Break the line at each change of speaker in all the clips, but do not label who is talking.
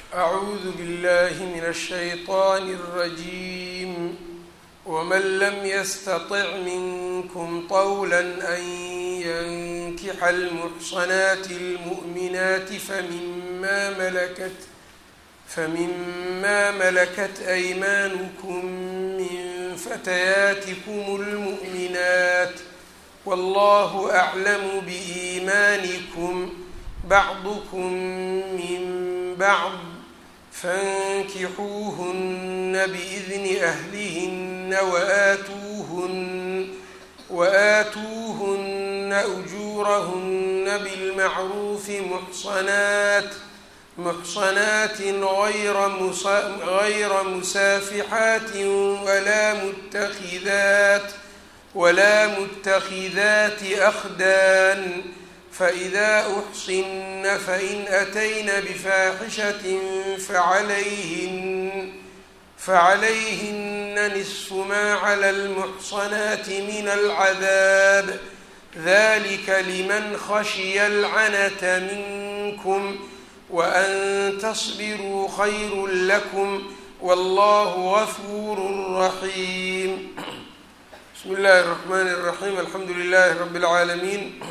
أعوذ بالله من الشيطان الرجيم ومن لم يستطع منكم طولا أن ينكح المحصنات المؤمنات فمما ملكت فمما ملكت أيمانكم من فتياتكم المؤمنات والله أعلم بإيمانكم بعضكم من بعض فانكحوهن بإذن أهلهن وآتوهن وآتوهن أجورهن بالمعروف محصنات محصنات غير مسا غير مسافحات ولا متخذات ولا متخذات أخدان فإذا أحصن فإن أتين بفاحشة فعليهن فعليهن نصف ما على المحصنات من العذاب ذلك لمن خشي العنة منكم وأن تصبروا خير لكم والله غفور رحيم بسم الله الرحمن الرحيم الحمد لله رب العالمين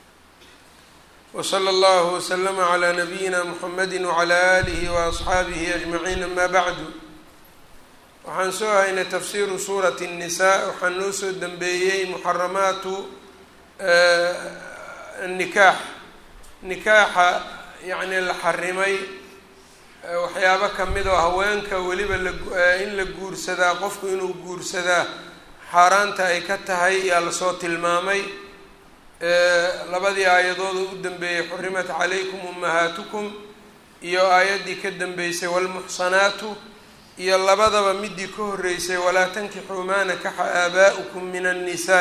وصلى الله وسلم على نبيina mحamedi وعlى آlihi وأصxaabihi أجمaعiin ama bعdu waxaan soo haynay tafsiru suuraة النisaa waxaa noo soo dembeeyey muxaramaatu nikaax nikaaxa yani la xarimay waxyaabo kamid oo haweenka weliba in la guursadaa qofku inuu guursadaa xaaraanta ay ka tahay yaa lasoo tilmaamay labadii aayadooda u dambeeyey xurimat calaykum ummahaatukum iyo aayaddii ka dambeysay waalmuxsanaatu iyo labadaba midii ka horreysay walaa tankixuu maa nakaxa aabaa'ukum min annisaa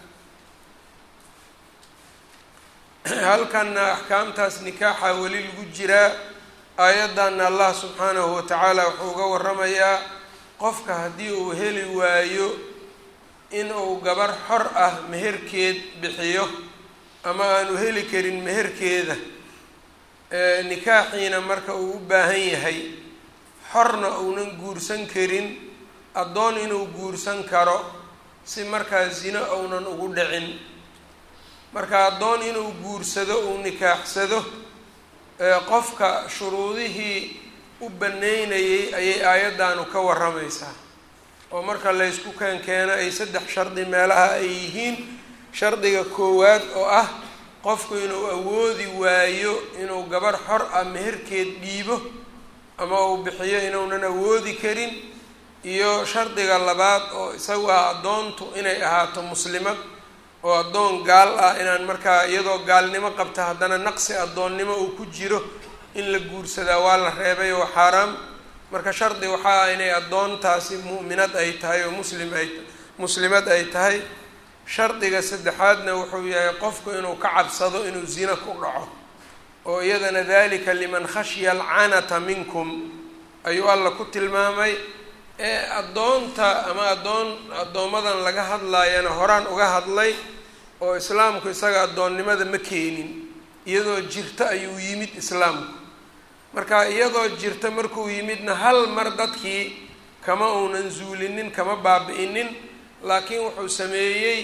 halkanna axkaamtaas nikaaxa weli lagu jiraa aayaddanna allah subxaanahu watacaala wuxuu uga waramayaa qofka haddii uu heli waayo in uu gabar xor ah meherkeed bixiyo ama aanu heli karin meherkeeda nikaaxiina marka uu u baahan yahay xorna uunan guursan karin addoon inuu guursan karo si markaa zino uunan ugu dhicin marka addoon inuu guursado uu nikaaxsado qofka shuruudihii u banneynayay ayay aayaddaanu ka warramaysaa oo marka laysku keenkeeno ay saddex shardi meelaha ay yihiin shardiga koowaad oo ah qofku inuu awoodi waayo inuu gabarh xor ah meherkeed dhiibo ama uu bixiyo inuunan awoodi karin iyo shardiga labaad oo isagu ah addoontu inay ahaato muslimad oo addoon gaal ah inaan markaa iyadoo gaalnimo qabta haddana naqsi addoonnimo uu ku jiro in la guursadaa waa la reebay oo xaaraam marka shardi waxaa ah inay addoontaasi mu'minad ay tahay oo muslim ay muslimad ay tahay shardiga saddexaadna wuxuu yahay qofku inuu ka cabsado inuu zina ku dhaco oo iyadana dalika liman khashya alcanata minkum ayuu alla ku tilmaamay ee addoonta ama addoon addoommadan laga hadlaayana horaan uga hadlay oo islaamku isaga addoonnimada ma keenin iyadoo jirta ayuu yimid islaamku marka iyadoo jirta markuu yimidna hal mar dadkii kama uunan zuulinin kama baabi-inin laakiin wuxuu sameeyey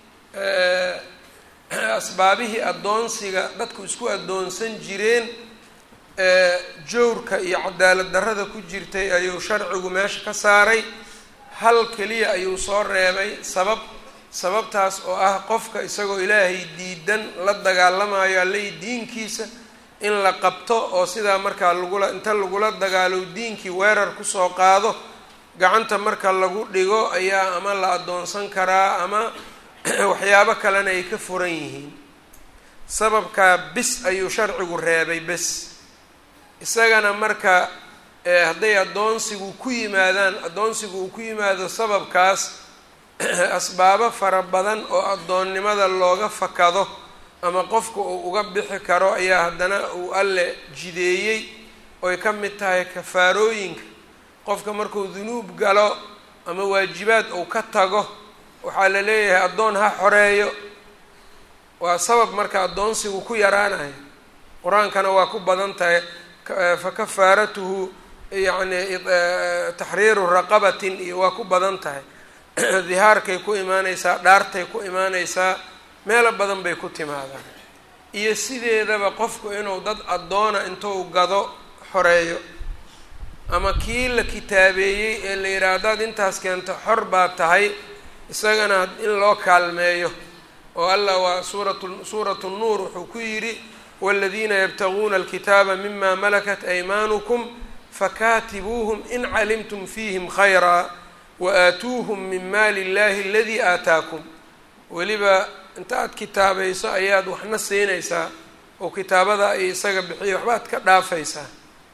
asbaabihii addoonsiga dadku isku addoonsan jireen jowrka iyo cadaalad darrada ku jirtay ayuu sharcigu meesha ka saaray hal keliya ayuu soo reebay sabab sababtaas oo ah qofka isagoo ilaahay diidan la dagaalamayo allay diinkiisa in la qabto oo sidaa markaa lagula inta lagula dagaalo diinkii weerar kusoo qaado gacanta marka lagu dhigo ayaa ama la addoonsan karaa ama waxyaabo kalena ay ka furan yihiin sababkaa bis ayuu sharcigu reebay bes isagana marka hadday addoonsigu ku yimaadaan addoonsigu uu ku yimaado sababkaas asbaabo fara badan oo addoonnimada looga fakado ama qofka uu uga bixi karo ayaa haddana uu alle jideeyey oy ka mid tahay kafaarooyinka qofka markuu dunuub galo ama waajibaad uu ka tago waxaa la leeyahay addoon ha xoreeyo waa sabab marka addoonsigu ku yaraanayo qur-aankana waa ku badan tahay fakafaaratuhu yacni taxriiru raqabatin iyo waa ku badan tahay dihaarkay ku imaaneysaa dhaartay ku imaaneysaa meelo badan bay ku timaadaan iyo sideedaba qofku inuu dad addoona intuu gado xoreeyo ama kii la kitaabeeyey ee la yidhaha haddaad intaas keento xor baa tahay isagana in loo kaalmeeyo oo allah waa suuratu suuratu nuur wuxuu ku yidhi waaladiina yabtaguuna alkitaaba mima malakat aymaanukum fakaatibuuhum in calimtum fiihim khayraa wa aatuuhum min maali illahi aladii aataakum weliba inta aad kitaabayso ayaad waxna siinaysaa oo kitaabada ay isaga bixiya waxbaad ka dhaafaysaa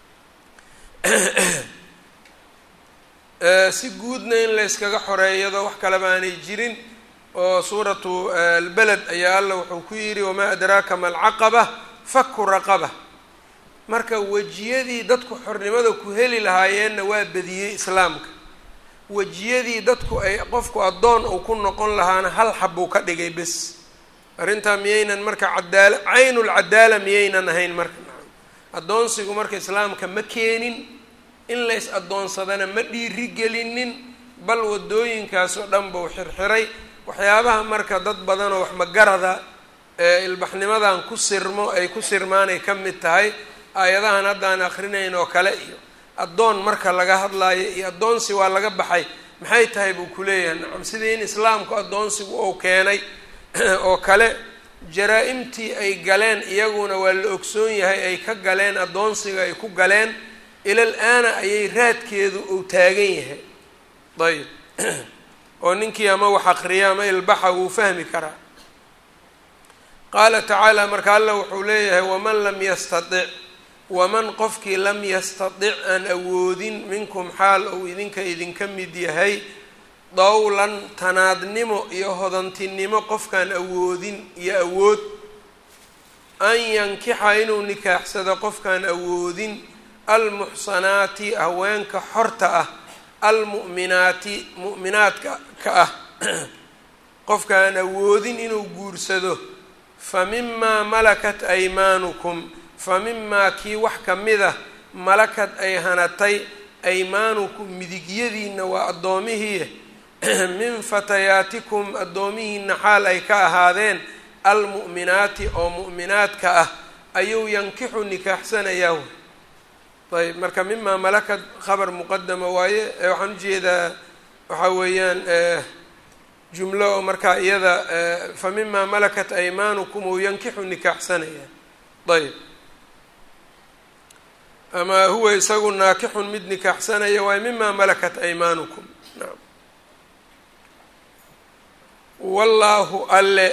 si guudna in layskaga xoreeyado wax kaleba aanay jirin oo suuratu albeled ayaa alla wuxuu ku yidhi wamaa adraaka ma alcaqaba faku raqaba marka wejiyadii dadku xornimada ku heli lahaayeenna waa badiyey islaamka wejiyadii dadku ay qofku addoon uu ku noqon lahaana hal xabbuu ka dhigay bes arrintaa miyaynan marka cadaala caynulcadaala miyaynan ahayn marka addoonsigu marka islaamka ma keenin in lays addoonsadana ma dhiiri gelinin bal wadooyinkaas oo dhan buu xirxiray waxyaabaha marka dad badanoo wax magarada ee ilbaxnimadan ku sirmo ay ku sirmaanay ka mid tahay aayadahan haddaan akrinayn oo kale iyo addoon marka laga hadlaayo iyo addoonsi waa laga baxay maxay tahay buu ku leeyahay nacam sidii in islaamku addoonsigu uu keenay oo kale jaraa-imtii ay galeen iyaguna waa la ogsoon yahay ay ka galeen addoonsiga ay ku galeen ilal aana ayay raadkeedu uu taagan yahay ayb oo ninkii ama wax akriya ama ilbaxa wuu fahmi karaa qaala tacaala marka alla wuxuu leeyahay waman lam yastatic waman qofkii lam yastatic aan awoodin minkum xaal ou idinka idinka mid yahay dawlan tanaadnimo iyo hodantinimo qofkaan awoodin iyo awood an yankixa inuu nikaaxsado qofkaan awoodin almuxsanaati haweenka xorta ah almu'minaati mu'minaadka ka ah qofkaan awoodin inuu guursado fa mimaa malakat aymaanukum fa mimaa kii wax ka mid ah malakad ay hanatay aymaanukum midigyadiina waa addoomihiie min fatayaatikum addoomihiina xaal ay ka ahaadeen almu'minaati oo mu'minaadka ah ayuu yankixu nikaaxsanayaa ayb marka mimaa malakad khabar muqadama waaye waxaan ujeedaa waxaa weeyaan jumlo oo markaa iyada fa mimaa malakat aymaanukum ou yankixu nikaaxsanaya ayb ama huwa isagu naakixun mid nikaaxsanaya waaye mimaa malakat aymaanukum naam wallaahu alle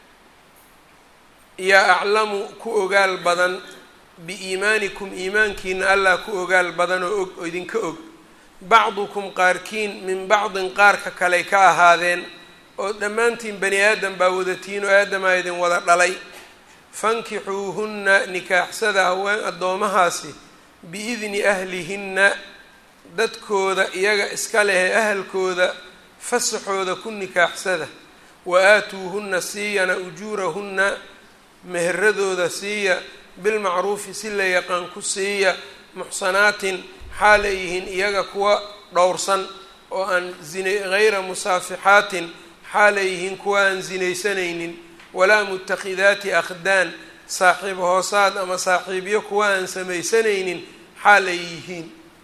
yaa aclamu ku ogaal badan biiimaanikum iimaankiina allah ku ogaal badan oo og oo idinka og bacdukum qaarkiin min bacdin qaarka kaley ka ahaadeen oo dhammaantiin bani aadam baa wadatiin oo aadamaa idin wada dhalay fankixuuhunna nikaaxsada haween addoomahaasi biidni ahlihinna dadkooda iyaga iska lehe ahalkooda fasaxooda ku nikaaxsada wa aatuuhunna siiyana ujuurahunna meheradooda siiya bilmacruufi si la yaqaan ku siiya muxsanaatin xaal ay yihiin iyaga kuwa dhowrsan oo aan zina hayra musaafixaatin xaal ay yihiin kuwa aan sinaysanaynin walaa mutakhidaati akhdaan saaxiib hoosaad ama saaxiibyo kuwa aan samaysanaynin xaal ay yihiin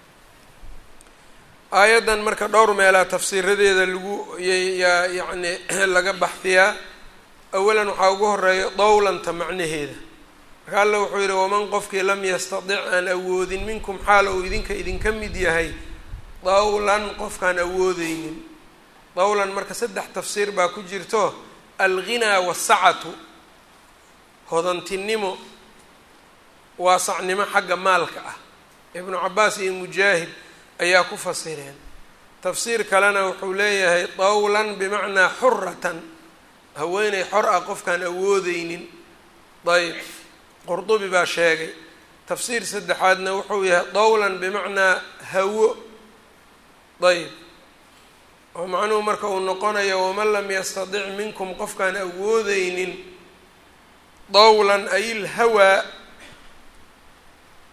aayaddan marka dhowr meelaa tafsiiradeeda lagu yaa yacni laga baxdiyaa awalan waxaa ugu horeeya dowlanta macnaheeda marka alla wuxuu yidhi waman qofkii lam yastatic aan awoodin minkum xaal uu idinka idinka mid yahay dawlan qofkaan awoodeynin dawlan marka saddex tafsiir baa ku jirto alghinaa wasacatu hodantinimo waasacnimo xagga maalka ah ibnu cabaas iyo mujaahid ayaa ku fasireen tafsiir kalena wuxuu leeyahay dawlan bimacnaa xuratan haweeney xor ah qofkaan awoodeynin ayb qurdubi baa sheegay tafsiir saddexaadna wuxuu yahay dawlan bimacnaa hawo ayb oo macnuhu marka uu noqonayo waman lam yastatic minkum qofkaan awoodeynin dawlan ay ilhawaa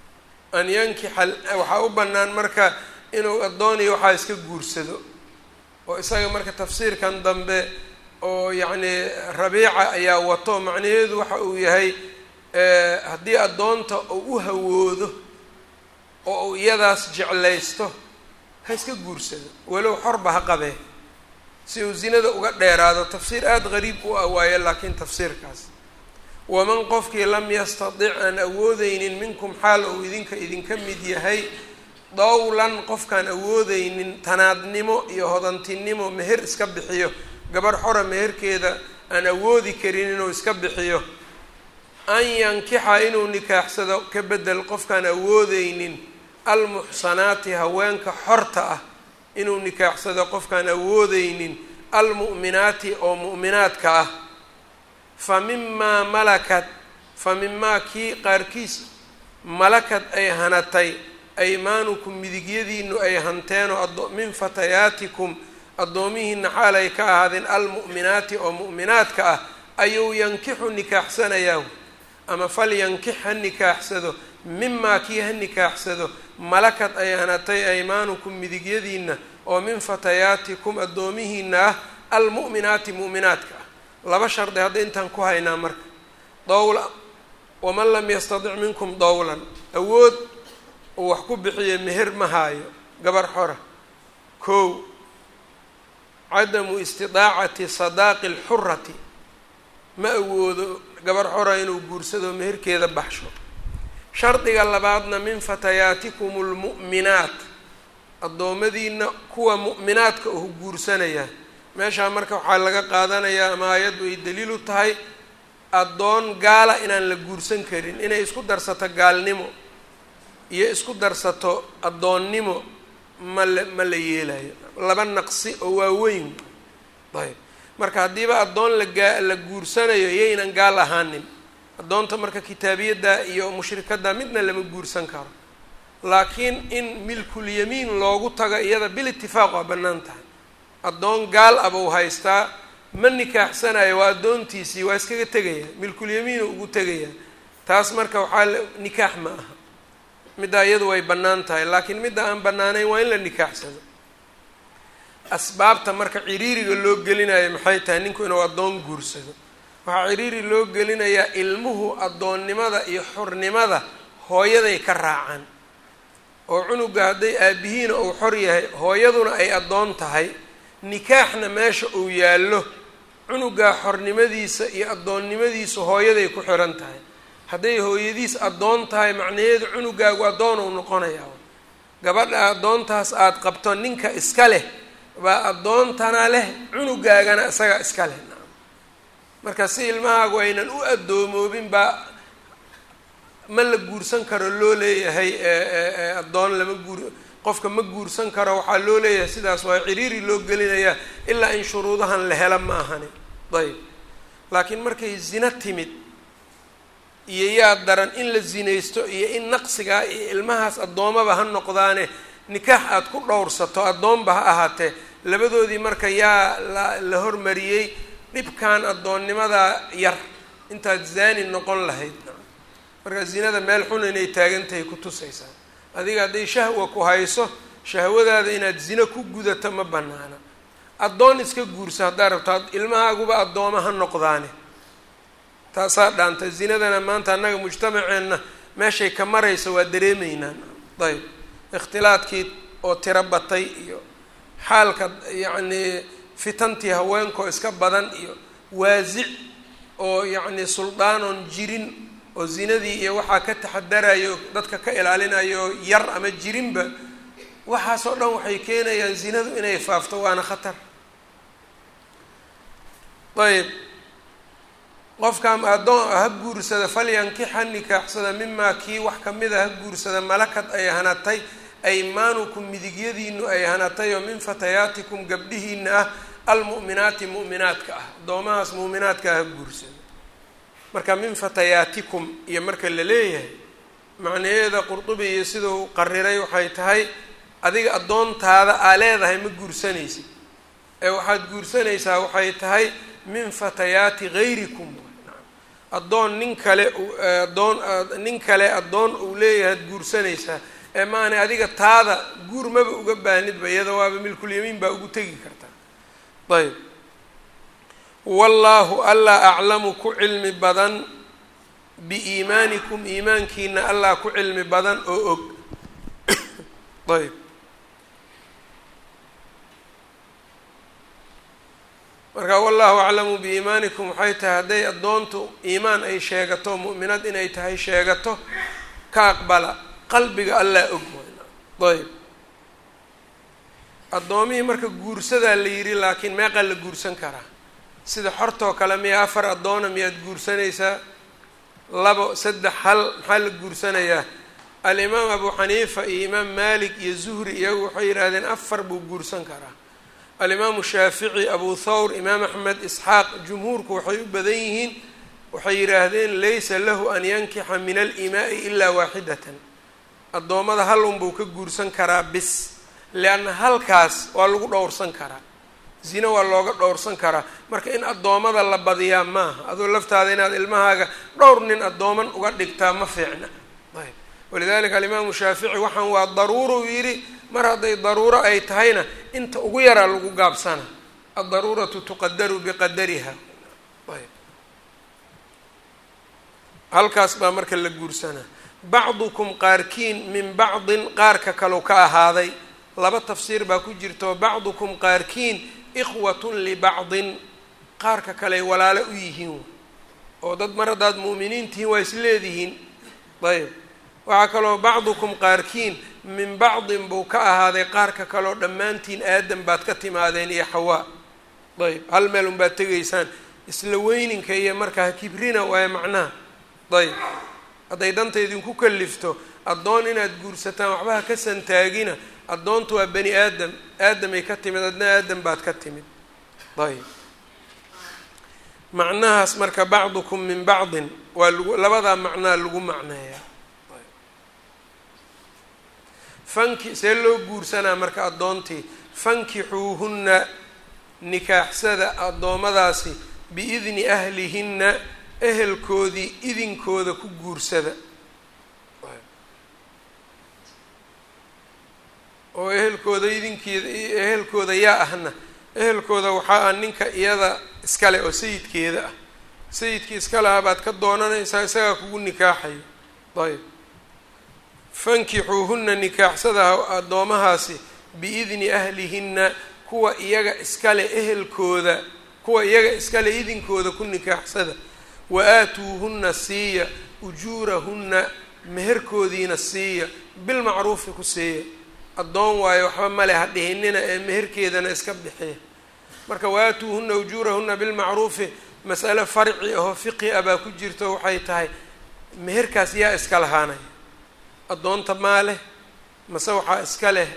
an yankixa waxaa u bannaan marka inuu addooniyo waxaa iska guursado oo isaga marka tafsiirkan dambe oo yacni rabiica ayaa wato macnaheedu waxa uu yahay haddii addoonta uu u hawoodo oo uu iyadaas jeclaysto ha iska guursado walow xorba ha qabee si uu zinada uga dheeraado tafsiir aada qariib u ah waaye laakiin tafsiirkaas waman qofkii lam yastadic aan awoodeynin minkum xaal uu idinka idinka mid yahay dowlan qofkaan awoodeynin tanaadnimo iyo hodantinimo meher iska bixiyo gabarh xora meherkeeda aan awoodi karin inuu iska bixiyo an yankixa inuu nikaaxsado ka bedel qofkaan awoodeynin almuxsanaati haweenka xorta ah inuu nikaaxsado qofkaan awoodeynin almu'minaati oo mu'minaadka ah fa mimaa malakat fa mimaa kii qaarkiis malakad ay hanatay aymaanukum midigyadiinu ay hanteenoo min fatayaatikum addoomihiina xaal ay ka ahaadeen almu'minaati oo mu'minaadka ah ayuu yankixu nikaaxsanayaa ama fal yankix ha nikaaxsado mimaa kii ha nikaaxsado malakad ay hanatay aymaanukum midigyadiina oo min fatayaatikum addoomihiina ah almu'minaati mu'minaadka ah laba shardi hadda intaan ku haynaa marka dowla waman lam yastadic minkum dowlan awood uu wax ku bixiyo meher ma haayo gabar xora kow cadamu istidaacati sadaaqi alxurati ma awoodo gabar xora inuu guursado meherkeeda baxsho shardiga labaadna min fatayaatikum almu'minaat addoommadiina kuwa mu'minaadka uhu guursanaya meeshaa marka waxaa laga qaadanayaa ama aayaddu ay daliil u tahay addoon gaala inaan la guursan karin inay isku darsato gaalnimo iyo isku darsato addoonnimo ma la ma la yeelayo laba naqsi oo waaweyn ayb marka haddiiba addoon lagaa la guursanayo yaynan gaal ahaanin addoonta marka kitaabiyadda iyo mushrikadda midna lama guursan karo laakiin in milkulyamiin loogu tago iyada bil itifaaq waa bannaan tahay addoon gaal abuu haystaa ma nikaaxsanayo waa addoontiisii waa iskaga tegaya milkulyamiinu ugu tegaya taas marka waxaa nikaax ma aha middaa iyadu way bannaan tahay laakiin midda aan bannaanayn waa in la nikaaxsado asbaabta marka ciriiriga loo gelinayo maxay tahay ninku inuu addoon guursado waxaa ciriiri loo gelinayaa ilmuhu addoonnimada iyo xornimada hooyaday ka raacaan oo cunuga hadday aabihiina uu xor yahay hooyaduna ay addoon tahay nikaaxna meesha uu yaallo cunugaa xornimadiisa iyo addoonnimadiisu hooyaday ku xiran tahay hadday hooyadiis addoon tahay macnaheedu cunugaagu addoon uu noqonayaa gabadha addoontaas aada qabto ninka iska leh baa addoontana leh cunugaagana isaga iska leh marka si ilmahaagu aynan u addoomoobin baa ma la guursan karo loo leeyahay addoon lama guur qofka ma guursan karo waxaa loo leeyahay sidaas waa ciriiri loo gelinayaa ilaa in shuruudahan la hela ma ahani ayb laakiin markay zina timid iyo yaa daran in la zinaysto iyo in naqsigaa iyo ilmahaas addoomaba ha noqdaane nikaax aada ku dhowrsato addoonba ha ahaatee labadoodii marka yaa la la hormariyey dhibkan addoonnimadaa yar intaad zaani noqon lahayd marka zinada meel xun inay taagantahay ku tusaysaa adiga hadday shahwa ku hayso shahwadaada inaad zino ku gudato ma banaana addoon iska guursa haddaa rabto ilmahaaguba addooma ha noqdaane taasaa dhaanta zinadana maanta annaga mujtamaceenna meeshay ka maraysa waa dareemaynaan ayb ikhtilaadkii oo tiro batay iyo xaalka yacnii fitantii haweenkoo iska badan iyo waasic oo yacnii suldaan-oon jirin oo zinadii iyo waxaa ka taxadarayo dadka ka ilaalinayo yar ama jirinba waxaasoo dhan waxay keenayaan zinadu inay faafto waana khatar ayb qofkaan addoon ha guursada falyankix ha nikaaxsada mimaa kii wax kamida ha guursada malakad ay hanatay aymaanukum midigyadiinu ay hanatay oo min fatayaatikum gabdhihiina ah almu'minaati mu'minaadka ah addoomahaas mu'minaadka ha guursada marka min fatayaatikum iyo marka la leeyahay macnaheeda qurdubi iyo siduu qariray waxay tahay adiga addoontaada aa leedahay ma guursanaysid ee waxaad guursanaysaa waxay tahay min fatayaati gayrikum addoon nin kale adoon nin kale addoon uu leeyahay ad guursanaysaa ee maana adiga taada guur maba uga baahnidba iyada waaba milkulyamiin baa ugu tegi kartaa ayb wallaahu allaa aclamu ku cilmi badan biiimaanikum iimaankiina allah ku cilmi badan oo og ayb marka wallahu aclamu biiimaanikum waxay tahay hadday addoontu iimaan ay sheegato mu'minad inay tahay sheegato ka aqbala qalbiga allaa og ayb addoomihii marka guursadaa la yidhi laakiin meeqaa la guursan karaa sida xortoo kale miya afar addoona miyaad guursanaysaa labo saddex hal maxaa la guursanayaa alimaam abu xaniifa iyo imaam maalik iyo zuhri iyagu waxay yidhaahdeen afar buu guursan karaa alimaamu shaafici abu thawr imaam axmed isxaaq jumhuurku waxay u badan yihiin waxay yidhaahdeen laysa lahu an yankixa min alimaai ilaa waaxidatan addoommada hal unbuu ka guursan karaa bis lianna halkaas waa lagu dhowrsan karaa zino waa looga dhowrsan karaa marka in addoommada la badiyaa maaha adoo laftaada inaad ilmahaaga dhowr nin addooman uga dhigtaa ma fiicna ayb walidalika alimaamu shaafici waxaan waa daruuro uu yidhi mar hadday daruuro ay tahayna inta ugu yaraa lagu gaabsana addaruuratu tuqadaru biqadariha ayb halkaas baa marka la guursanaa bacdukum qaarkiin min bacdin qaarka kalau ka ahaaday laba tafsiir baa ku jirto bacdukum qaarkiin ikhwatun libacdin qaarka kaley walaalo u yihiin oo dad mar haddaad mu'miniin tihiin waa isleedihiin ayb waxaa kaloo bacdukum qaarkiin min bacdin buu ka ahaaday qaarka kaleo dhammaantiin aadam baad ka timaadeen iyo xawaa ayb hal meel unbaad tegaysaan isla weyninka iyo markaa kibrina waaye macnaha ayb hadday danta idinku kalifto addoon inaad guursataan waxbaha ka santaagina addoontu waa bani aadam aadamay ka timid adna aadam baad ka timid ayb macnahaas marka bacdukum min bacdin waa lagu labadaa macnaa lagu macneeyaa fanki see loo guursanaa marka addoontii fankixuuhunna nikaaxsada addoommadaasi biidni ahlihinna ehelkoodii idinkooda ku guursada oo ehelkooda idinkeeda ehelkooda yaa ahna ehelkooda waxaa ah ninka iyada iskale oo sayidkeeda ah sayidkii iska lahaa baad ka doonanaysaa isagaa kugu nikaaxayo ayb fankixuuhunna nikaaxsada addoomahaasi biidni ahlihinna kuwa iyaga iskale ehelkooda kuwa iyaga iskale idinkooda ku nikaaxsada wa aatuuhunna siiya ujuurahunna meherkoodiina siiya bilmacruufi ku siiya addoon waayo waxba male ha dhihinina ee meherkeedana iska bixiya marka waaatuuhunna ujuurahunna bilmacruufi mas'ale farci ahoo fiqi ah baa ku jirto waxay tahay meherkaas yaa iska lahaanaya addoonta maa leh mase waxaa iska leh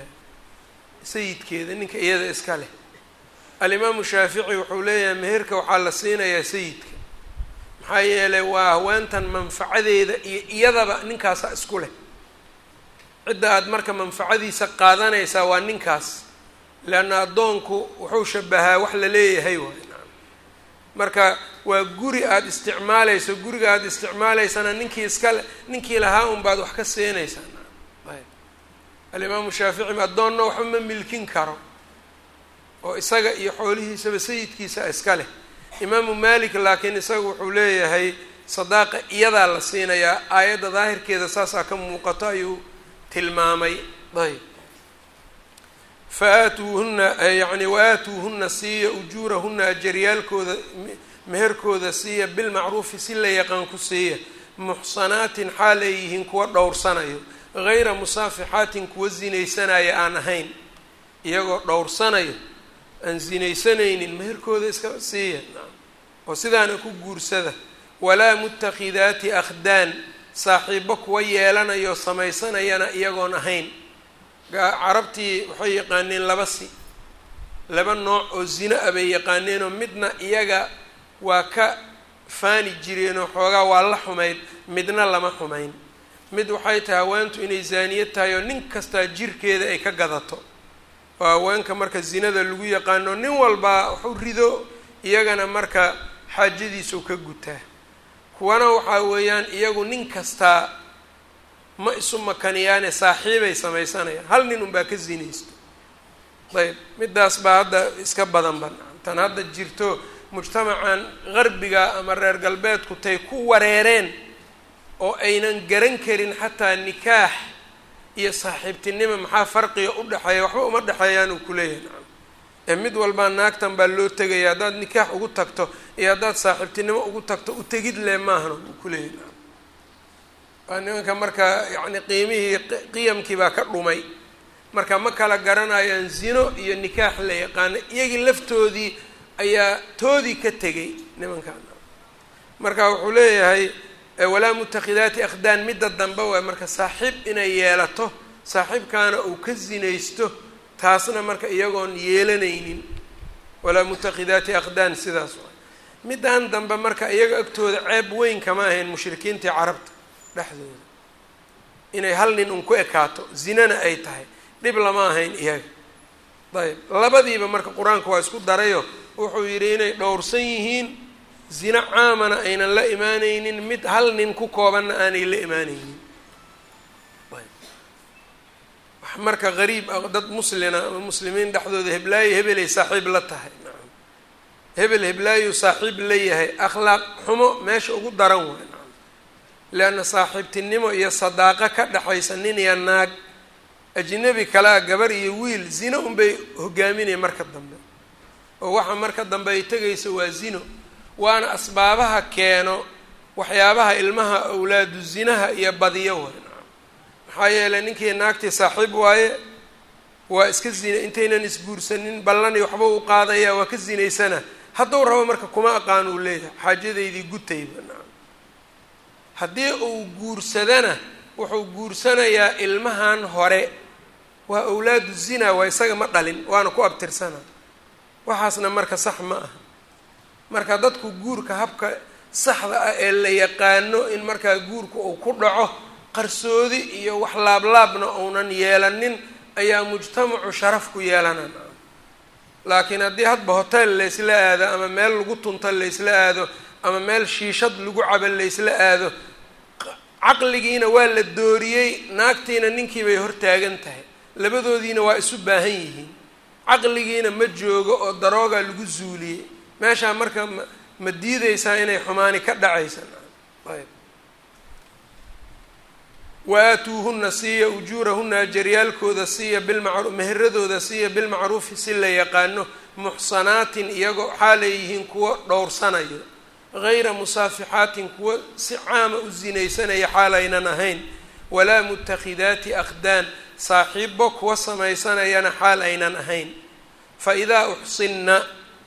sayidkeeda ninka iyada iska leh alimaamu shaafici wuxuu leeyahay meherka waxaa la siinayaa sayidka maxaa yeelay waa haweentan manfacadeeda iyo iyadaba ninkaasa isku leh cidda aada marka manfacadiisa qaadanaysaa waa ninkaas leanna addoonku wuxuu shabahaa wax la leeyahay waay marka waa guri aada isticmaalayso guriga aada isticmaalaysana ninkii iskale ninkii lahaa un baad wax ka siinaysaa ayb alimaamu shaafici addoonna waxba ma milkin karo oo isaga iyo xoolihiisaba sayidkiisa iska leh imaamu malik laakiin isaga wuxuu leeyahay sadaaqa iyadaa la siinayaa aayadda daahirkeeda saasaa ka muuqato ayuu tilmaamay ayb fa aatuuhunna yacni wa aatuuhunna siiya ujuurahunna ajaryaalkooda meherkooda siiya bilmacruufi si la yaqaan ku siiya muxsanaatin xaal ay yihiin kuwa dhowrsanayo gayra musaafixaatin kuwa sinaysanaya aan ahayn iyagoo dhowrsanayo aan sinaysanaynin meherkooda iska siiya oo sidaana ku guursada walaa mutakhidaati akhdaan saaxiibo kuwa yeelanayo samaysanayana iyagoon ahayn carabtii waxay yaqaaneen laba si laba nooc oo zino ah bay yaqaaneenoo midna iyaga waa ka faani jireenoo xoogaa waa la xumayd midna lama xumayn mid waxay tahay haweentu inay zaaniyad tahay oo nin kastaa jirkeeda ay ka gadato oo haweenka marka zinada lagu yaqaano nin walbaa waxu rido iyagana marka xaajadiisuu ka gutaa kuwana waxaa weeyaan iyagu nin kastaa ma isu makaniyaane saaxiibay samaysanayaan hal nin unbaa ka zinaysto ayb midaas baa hadda iska badan ban tan hadda jirto mujtamacan qarbiga ama reer galbeedku tay ku wareereen oo aynan garan karin xataa nikaax iyo saaxiibtinimo maxaa farqiga u dhexeeya waxba uma dhexeeyaan uu kuleeyahay nacam ee mid walbaa naagtan baa loo tegaya haddaad nikaax ugu tagto iyo haddaad saaxiibtinimo ugu tagto u tegid le maahana uu kuleeyahay nacam waa nimanka marka yacni qiimihii qiyamkii baa ka dhumay marka ma kala garanayaan zino iyo nikaax la yaqaano iyagii laftoodii ayaa toodii ka tegay nimankan marka wuxuu leeyahay walaa mutakhidaati akhdaan midda dambe waay marka saaxiib inay yeelato saaxiibkaana uu ka zinaysto taasna marka iyagoon yeelanaynin walaa mutakhidaati akhdaan sidaas waay middan dambe marka iyaga agtooda ceeb weyn kama ahayn mushrikiintii carabta dhexdooda inay hal nin un ku ekaato zinana ay tahay dhib lama ahayn iyaga ayb labadiiba marka qur-aanka waa isku darayo wuxuu yidhi inay dhowrsan yihiin zino caamana aynan la imaaneynin mid hal nin ku koobanna aanay la imaaneynin wax marka gariib ah dad muslina ama muslimiin dhexdooda heblaayo hebelay saaxiib la tahay nacam hebel heblaayu saaxiib la yahay akhlaaq xumo meesha ugu daran waay nacam leanna saaxiibtinimo iyo sadaaqa ka dhexaysa nin iyo naag ajnabi kalea gabar iyo wiil zino unbay hogaaminaya marka dambe oo waxa marka dambe ay tegayso waa zino waana asbaabaha keeno waxyaabaha ilmaha awlaadu zinaha iyo badiyo way nacam maxaa yeelay ninkii naagtii saaxiib waaye waa iska zina intaynan isguursanin ballani waxba u qaadaya waa ka zinaysana hadduu rabo marka kuma aqaan uu leeyahay xaajadaydii gutayba nacam haddii uu guursadana wuxuu guursanayaa ilmahan hore waa awlaadu zina waa isaga ma dhalin waana ku abtirsana waxaasna marka sax ma aha marka dadku guurka habka saxda ah ee la yaqaano in markaa guurka uu ku dhaco qarsoodi iyo wax laablaabna uunan yeelanin ayaa mujtamacu sharaf ku yeelanan laakiin haddii hadba hotel laysla aado ama meel lagu tunto laysla aado ama meel shiishad lagu cabo laysla aado caqligiina waa la dooriyey naagtiina ninkii bay hortaagan tahay labadoodiina waa isu baahan yihiin caqligiina ma joogo oo daroogaa lagu zuuliyey meeshaa marka ma ma diideysaa inay xumaani ka dhacaysa ayb wa aatuuhuna siiya ujuurahuna ajaryaalkooda siiya bilmacru meheradooda siiya bilmacruufi si la yaqaano muxsanaatin iyagoo xaalay yihiin kuwa dhowrsanayo gayra musaafixaatin kuwa si caama u sinaysanaya xaalaynan ahayn walaa mutakhidaati akhdaan saaxiibo kuwa samaysanayana xaal aynan ahayn fa idaa uxsinna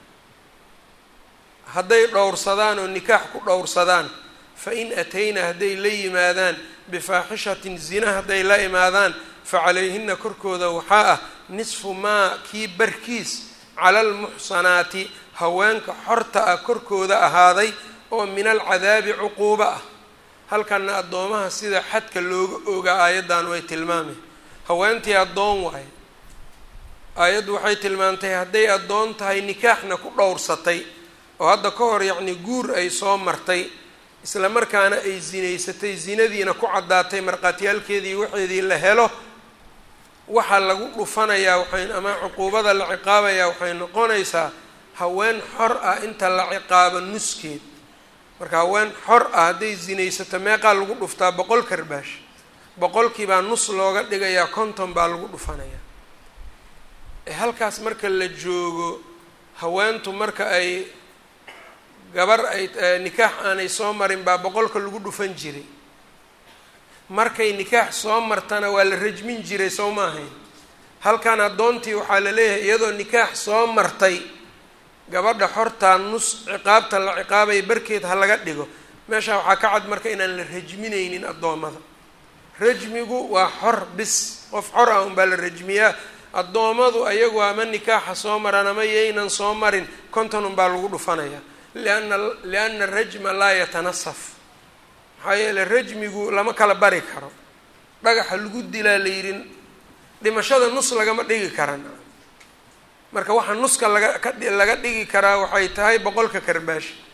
hadday dhowrsadaan oo nikaax ku dhowrsadaan fa in atayna hadday la yimaadaan bifaaxishatin zina hadday la imaadaan fa calayhina korkooda waxaa ah nisfu maa kii barkiis cala almuxsanaati haweenka xorta ah korkooda ahaaday oo min alcadaabi cuquubo ah halkana addoomaha sida xadka looga ogaa aayaddan way tilmaamay haweentii addoon waaye aayaddu waxay tilmaamtay hadday addoon tahay nikaaxna ku dhowrsatay oo hadda ka hor yacni guur ay soo martay isla markaana ay zinaysatay zinadiina ku caddaatay markhaatiyaalkeedii waxeedii la helo waxaa lagu dhufanayaa waxay ama cuquubada la ciqaabayaa waxay noqonaysaa haween xor ah inta la ciqaabo nuskeed marka haween xor ah hadday zinaysato meeqaa lagu dhuftaa boqol karbaash boqolkiibaa nus looga dhigayaa konton baa lagu dhufanayaa halkaas marka la joogo haweentu marka ay gabar ay nikaax aanay soo marin baa boqolka lagu dhufan jiray markay nikaax soo martana waa la rajmin jiray soo ma ahayn halkan addoontii waxaa la leeyahay iyadoo nikaax soo martay gabadha xortaa nus ciqaabta la ciqaabaya barkeed ha laga dhigo meeshaa waxaa ka cad marka inaan la rajminaynin addoommada rajmigu waa xor bis qof xor ah unbaa la rajmiyaa addoommadu ayagu ama nikaaxa soo maran ama yaynan soo marin konton unbaa lagu dhufanayaa lianna lianna rajma laa yatanasaf maxaa yeele rajmigu lama kala bari karo dhagaxa lagu dilaa la yidhi dhimashada nus lagama dhigi karan marka waxaa nuska laga ka laga dhigi karaa waxay tahay boqolka karbaash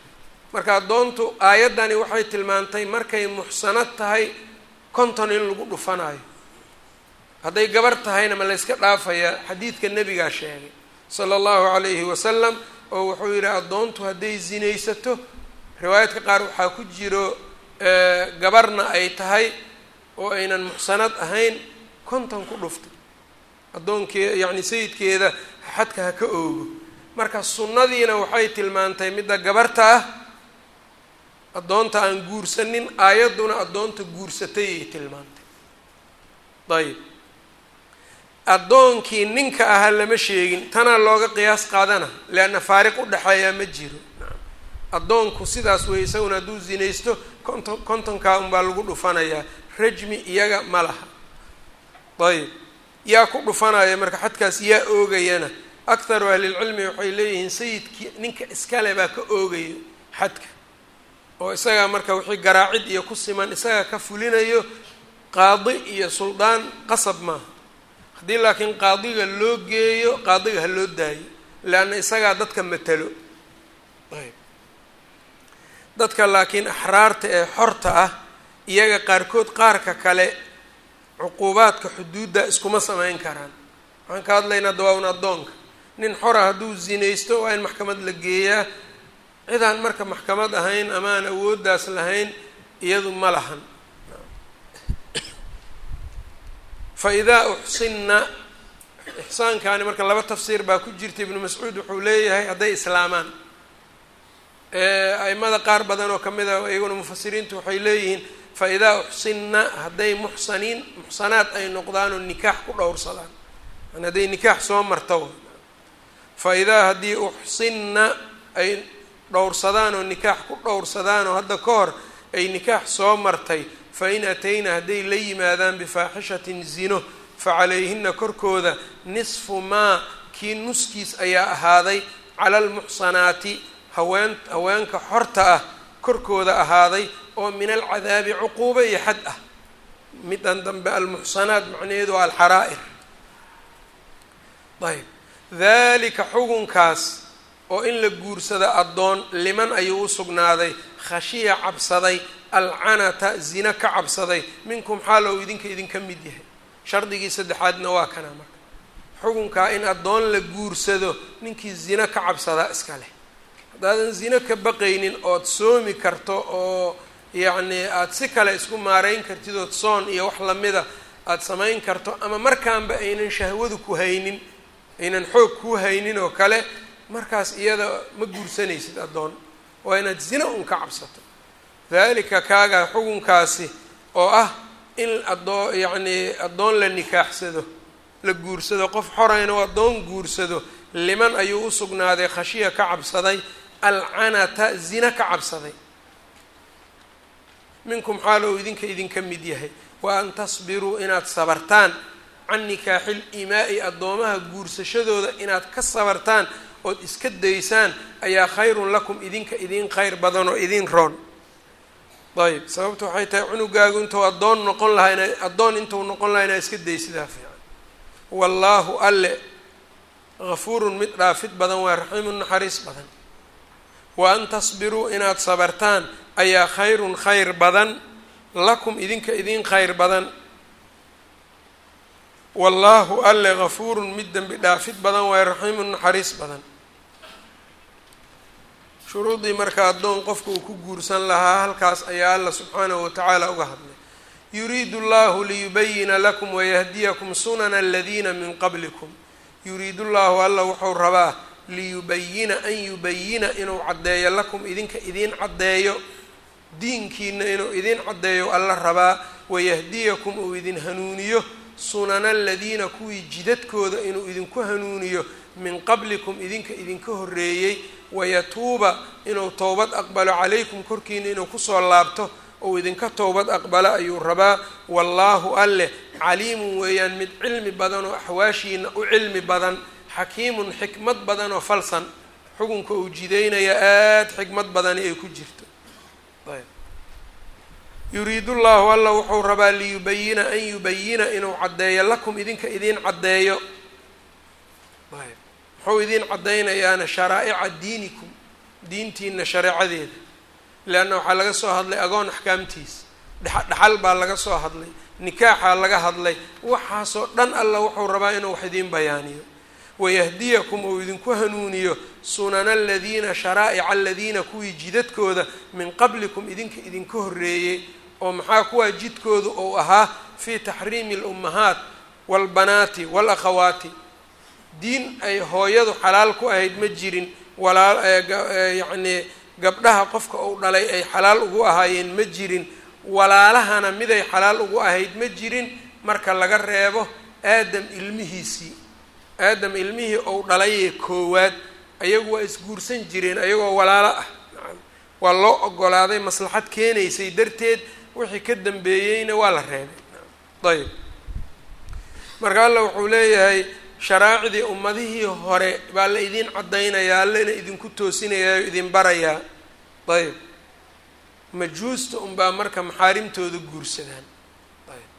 marka addoontu aayaddani waxay tilmaantay markay muxsanad tahay konton in lagu dhufanayo hadday gabar tahayna ma layska dhaafayaa xadiidka nebigaa sheegay sala allahu calayhi wasalam oo wuxuu yidhi addoontu hadday zinaysato riwaayadka qaar waxaa ku jiro gabarna ay tahay oo aynan muxsanad ahayn konton ku dhuftay addoonkee yacni sayidkeeda xadka ha ka oogo marka sunnadiina waxay tilmaantay midda gabarta ah addoonta aan guursanin aayadduna addoonta guursatay ay tilmaantay ayib addoonkii ninka ahaa lama sheegin tanaa looga qiyaas qaadana leanna faariq u dhexeeyaa ma jiro addoonku sidaas wey isaguna hadduu zinaysto konton kontonkaa unbaa lagu dhufanayaa rajmi iyaga ma laha ayib yaa ku dhufanaya marka xadkaas yaa oogayana akharu ahlilcilmi waxay leeyihiin sayidkii ninka iskale baa ka oogayo xadka oo isagaa marka wixii garaacid iyo ku siman isagaa ka fulinayo qaadi iyo suldaan qasab maaha haddii laakiin qaadiga loo geeyo qaadiga ha loo daayo leanna isagaa dadka matalo ayb dadka laakiin axraarta ee xorta ah iyaga qaarkood qaarka kale cuquubaadka xuduudda iskuma samayn karaan waxaan ka hadlaynaa dawaa-un addoonka nin xora hadduu zinaysto waa in maxkamad la geeyaa cidaan marka maxkamad ahayn ama aan awooddaas lahayn iyadu ma lahan fa idaa uxsinna ixsaankaani marka laba tafsiir baa ku jirta ibnu mascuud wuxuu leeyahay hadday islaamaan aimada qaar badan oo kamid a iyaguna mufasiriintu waxay leeyihiin fa idaa uxsinna hadday muxsaniin muxsanaad ay noqdaanoo nikaax ku dhowrsadaan yani hadday nikaax soo marto fa idaa haddii uxsinna ay dhowrsadaan oo nikaax ku dhowrsadaan oo hadda ka hor ay nikaax soo martay fa in atayna hadday la yimaadaan bifaaxishatin zino fa calayhina korkooda nisfu maa kii nuskiis ayaa ahaaday cala almuxsanaati haween haweenka xorta ah korkooda ahaaday oo min alcadaabi cuquuba iyo xad ah midan dambe almuxsanaat macnaheedu waa alxaraa'ir ayb dalika xugunkaas oo in la guursado addoon liman ayuu u sugnaaday khashiya cabsaday alcanata zina ka cabsaday minkum xaalow idinka idinka mid yahay shardigii saddexaadna waa kana marka xukunkaa in addoon la guursado ninkii zina ka cabsadaa iska leh haddaadan zino ka baqaynin ood soomi karto oo yacnii aada si kale isku maareyn kartid ood soon iyo wax lamida aada samayn karto ama markaanba aynan shahwadu ku haynin aynan xoog ku haynin oo kale markaas iyada ma guursanaysid addoon waa inaad zina un ka cabsato dalika kaaga xukunkaasi oo ah in adoo yacnii addoon la nikaaxsado la guursado qof xorayna oo addoon guursado liman ayuu u sugnaaday khashiya ka cabsaday alcanata zina ka cabsaday minkum xaal ou idinka idinka mid yahay wa an tasbiruu inaad sabartaan can nikaaxil imaa'i addoomaha guursashadooda inaad ka sabartaan ood iska daysaan ayaa khayrun lakum idinka idin khayr badan oo idin roon ayb sababta waxay tahay cunugaagu intuu addoon noqon lahaa ina addoon intuu noqon lahaa inaa iska daysidaa fiican wallaahu alle gafuurun mid dhaafid badan waa raxiimun naxariis badan wa an tasbiruu inaad sabartaan ayaa khayrun khayr badan lakum idinka idin khayr badan wallaahu alle gafuurun mid dembi dhaafid badan waa raxiimun naxariis badan shuruudii marka addoon qofka uu ku guursan lahaa halkaas ayaa alla subxaanahu watacaala uga hadlay yuriidu llahu liyubayina lakum wayahdiyakum sunana aladiina min qablikum yuriidu llahu alla wuxuu rabaa liyubayina an yubayina inuu caddeeyo lakum idinka idiin caddeeyo diinkiina inuu idiin caddeeyo alla rabaa wayahdiyakum uu idin hanuuniyo sunana aladiina kuwii jidadkooda inuu idinku hanuuniyo min qablikum idinka idinka horreeyey wayatuuba inuu towbad aqbalo calaykum korkiina inuu kusoo laabto ou idinka towbad aqbalo ayuu rabaa wallaahu alleh caliimun weeyaan mid cilmi badan oo axwaashiina u cilmi badan xakiimun xikmad badan oo falsan xukunka uu jideynaya aada xikmad badani ay ku jirto ayb yuriidu llahu alla wuxuu rabaa liyubayina an yubayina inuu caddeeyo lakum idinka idiin caddeeyo ayb muxuu idiin caddaynayaana sharaa'ica diinikum diintiina shareecadeeda leanna waxaa laga soo hadlay agoon axkaamtiisa dhexal baa laga soo hadlay nikaaxaa laga hadlay waxaasoo dhan alla wuxuu rabaa inuu wax idiin bayaaniyo wayahdiyakum uu idinku hanuuniyo sunana aladiina sharaa'ica aladiina kuwii jidadkooda min qablikum idinka idinka horreeyey oo maxaa kuwaa jidkoodu uu ahaa fii taxriimi alummahaat waalbanaati waalakhawaati diin ay hooyadu xalaal ku ahayd ma jirin walaa yacnii gabdhaha qofka uu dhalay ay xalaal ugu ahaayeen ma jirin walaalahana miday xalaal ugu ahayd ma jirin marka laga reebo aadam ilmihiisii aadam ilmihii ou dhalayee koowaad ayagu waa isguursan jireen ayagoo walaalo ah waa loo ogolaaday maslaxad keenaysay darteed wixii ka dambeeyeyna waa la reebay ayb marka alla wuxuu leeyahay sharaacdii ummadihii hore baa la idin caddaynayaa allana idinku toosinayaa o idin barayaa ayb majuusta unbaa marka maxaarimtooda guursadaan ayb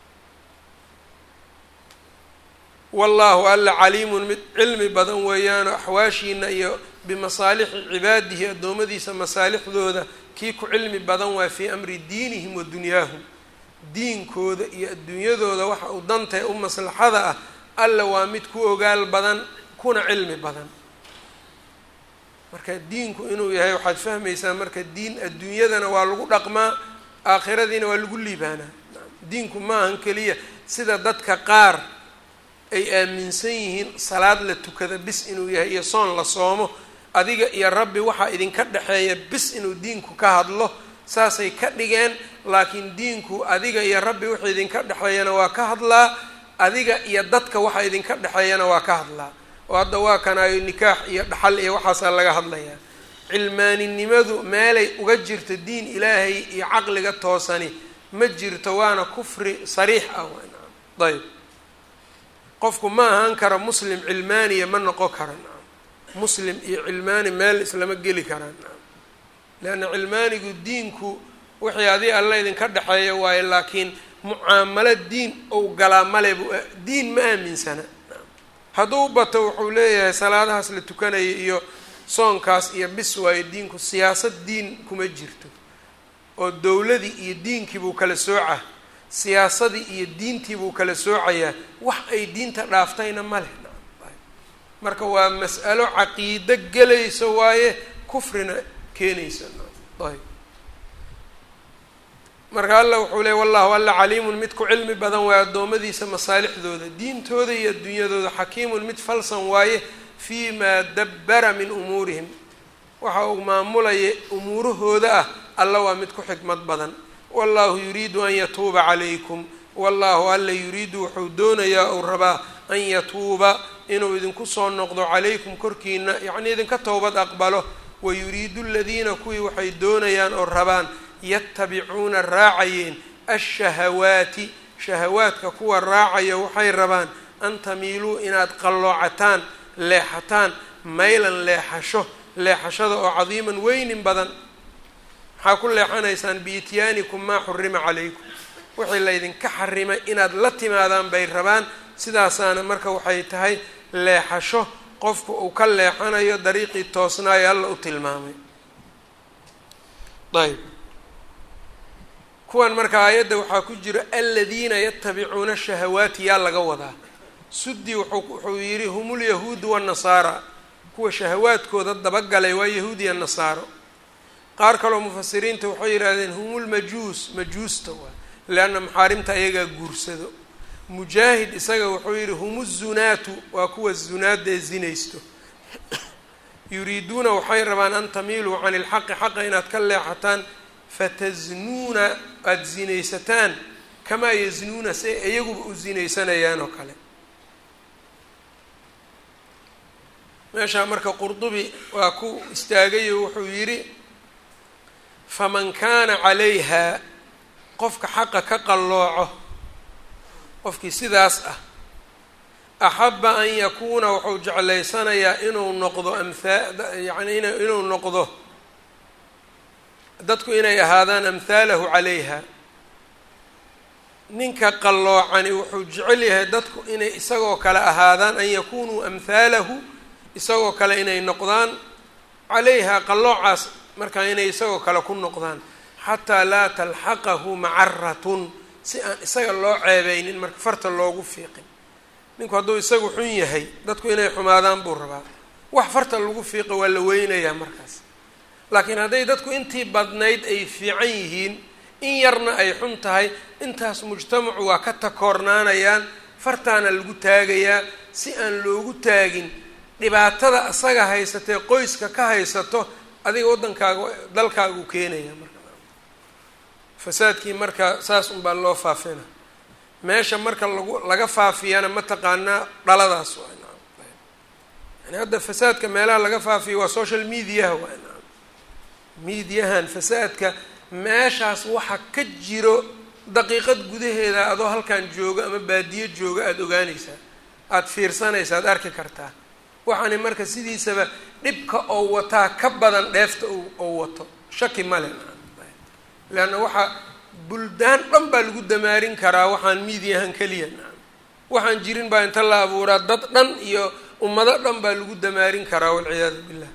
wallaahu alla caliimun mid cilmi badan weeyaanoo axwaashiina iyo bimasaalixi cibaadihi addoommadiisa masaalixdooda kii ku cilmi badan waa fii amri diinihim wa dunyaahum diinkooda iyo adduunyadooda waxa uu dantae u maslaxada ah alla waa mid ku ogaal badan kuna cilmi badan marka diinku inuu yahay waxaad fahmaysaa marka diin adduunyadana waa lagu dhaqmaa aakhiradiina waa lagu liibaanaa diinku ma ahan keliya sida dadka qaar ay aaminsan yihiin salaad la tukada bis inuu yahay iyo soon la soomo adiga iyo rabbi waxaa idinka dhexeeya bis inuu diinku ka hadlo saasay ka dhigeen laakiin diinku adiga iyo rabbi waxa idinka dhexeeyana waa ka hadlaa adiga iyo dadka waxa idinka dhexeeyana waa ka hadlaa oo hadda waa kanaayo nikaax iyo dhaxal iyo waxaasaa laga hadlayaa cilmaaninimadu meelay uga jirto diin ilaahay iyo caqliga toosani ma jirto waana kufri sariix ah ayb qofku ma ahaan karo muslim cilmaaniya ma noqon kara muslim iyo cilmaani meel islama geli karaan leanna cilmaanigu diinku wixii adi alla idinka dhexeeya waayo laakiin mucaamalo diin ou galaa male bu diin ma aaminsana hadduu bato wuxuu leeyahay salaadahaas la tukanaya iyo soonkaas iyo bis waayo diinku siyaasad diin kuma jirto oo dowladii iyo diinkii buu kala soocaa siyaasadii iyo diintii buu kala soocayaa wax ay diinta dhaaftayna ma leh marka waa mas'alo caqiido gelayso waaye kufrina keenaysa ayb marka alla wuxuu leey wallahu alla caliimun mid ku cilmi badan waaye addoommadiisa masaalixdooda diintooda iyo adduunyadooda xakiimun mid falsan waaye fii maa dabbara min umuurihim waxa uu maamulaya umuurahooda ah alla waa mid ku xikmad badan wallahu yuriidu an yatuuba calaykum wallahu alla yuriidu wuxuu doonayaa uu rabaa an yatuuba inuu idinku soo noqdo calaykum korkiina yacnii idinka towbad aqbalo wayuriidu aladiina kuwii waxay doonayaan oo rabaan yatabicuuna raacayeen ashahawaati shahawaadka kuwa raacaya waxay rabaan an tamiiluu inaad qalloocataan leexataan maylan leexasho leexashada oo cadiiman weynin badan maxaa ku leexanaysaan biityaanikum maa xurima calaykum wixii laydinka xarimay inaad la timaadaan bay rabaan sidaasaana marka waxay tahay leexasho qofku uu ka leexanayo dariiqii toosnaayo alla u tilmaamay ayb kuwan marka aayadda waxaa ku jira aladiina yatabicuuna shahawaati yaa laga wadaa sudi wuxuu yidhi hum lyahuudu wanasaara kuwa shahawaadkooda dabagalay waa yahuudiya nasaaro qaar kaloo mufasiriinta waxay yidhaahdeen hum lmajuus majuusta waa leanna maxaarimta ayagaa guursado mujaahid isaga wuxuu yidhi hum zunaatu waa kuwa zunaada ee zinaysto yuriiduuna waxay rabaan an tamiiluu cani ilxaqi xaqa inaad ka leexataan fatasnuuna aada zinaysataan kamaa yasnuuna si ay iyaguba u zinaysanayaan oo kale meeshaa marka qurdubi waa ku istaagayo wuxuu yidhi faman kaana calayha qofka xaqa ka qallooco qofkii sidaas ah axabba an yakuuna wuxuu jeclaysanayaa inuu noqdo amhaa yani inuu noqdo dadku inay ahaadaan amhaalahu calayha ninka qalloocani wuxuu jecel yahay dadku inay isagoo kale ahaadaan an yakunuu amhaalahu isagoo kale inay noqdaan calayha qalloocaas markaa inay isagoo kale ku noqdaan xataa laa talxaqahu macaratun si aan isaga loo ceebeynin marka farta loogu fiiqin ninku hadduu isagu xun yahay dadku inay xumaadaan buu rabaa wax farta lagu fiiqa waa la weynayaa markaas laakiin hadday dadku intii badnayd ay fiican yihiin in yarna ay xun tahay intaas mujtamacu waa ka takoornaanayaan fartaana lagu taagayaa si aan loogu taagin dhibaatada asaga haysatee qoyska ka haysato adiga waddankaaga dalkaaga u keenaya marka fasaadkii marka saas unbaa loo faafina meesha marka lagu laga faafiyana mataqaanaa dhaladaas waa yani hadda fasaadka meelaha laga faafiyo waa social mediaha waa mediahan fasaadka meeshaas waxa ka jiro daqiiqad gudaheeda adoo halkan joogo ama baadiyo joogo aada ogaanaysaa aada fiirsanaysa aada arki kartaa waxaani marka sidiisaba dhibka oo wataa ka badan dheefta oo wato shaki male leanna waxaa buldaan dhan baa lagu damaarin karaa waxaan miidiyahan keliya waxaan jirin baa inta la abuuraa dad dhan iyo ummado dhan baa lagu damaarin karaa walciyaadu billah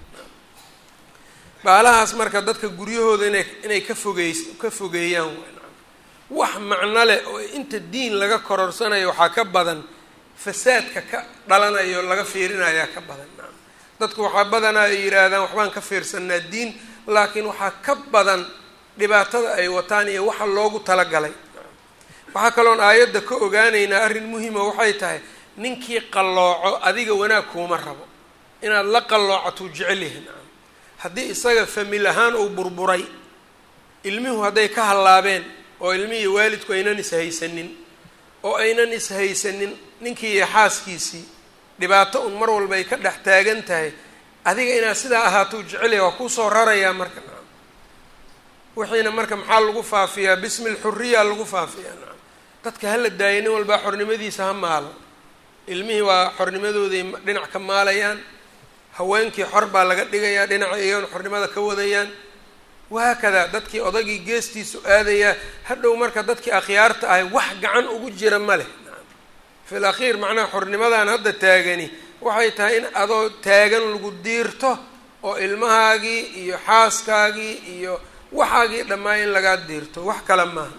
baalahaas marka dadka guryahooda inay inay ka fogeys ka fogeeyaan wax macno leh oo inta diin laga kororsanayo waxaa ka badan fasaadka ka dhalanayo laga fiirinayaa ka badan dadku waxaa badanaa ay yidhaahdaan waxbaan ka fiirsanaa diin laakiin waxaa ka badan dhibaatada ay wataan iyo waxa loogu talagalay waxaa kaloon aayadda ka ogaanaynaa arrin muhima waxay tahay ninkii qallooco adiga wanaag kuuma rabo inaad la qalloocatuu jecel yahin haddii isaga famil ahaan uu burburay ilmihu hadday ka hallaabeen oo ilmihii waalidku aynan ishaysanin oo aynan ishaysanin ninkii iyo xaaskiisii dhibaato un mar walba ay ka dhex taagan tahay adiga inaad sidaa ahaatou jecelyahay waa kuusoo rarayaa marka nacam wixiina marka maxaa lagu faafiyaa bismi lxuriya lagu faafiyaa nacam dadka hala daaya nin walbaa xornimadiisa ha maalo ilmihii waa xornimadooday dhinac ka maalayaan haweenkii xor baa laga dhigayaa dhinaca iyagoon xornimada ka wadayaan wahaakadaa dadkii odagii geestiisu aadayaa hadhow marka dadkii akhyaarta ahay wax gacan ugu jira ma leh fi l akhiir macnaha xornimadan hadda taagani waxay tahay in adoo taagan lagu diirto oo ilmahaagii iyo xaaskaagii iyo waxaagii dhammaa in lagaa diirto wax kale maaha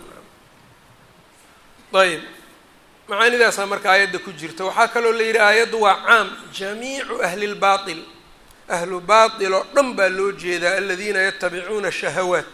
ayb macaanidaasaa marka aayadda ku jirta waxaa kaloo la yidhi aayaddu waa caam jamiicu ahli lbail ahlu baatil oo dhan baa loo jeedaa aladiina yatabicuuna shahawaat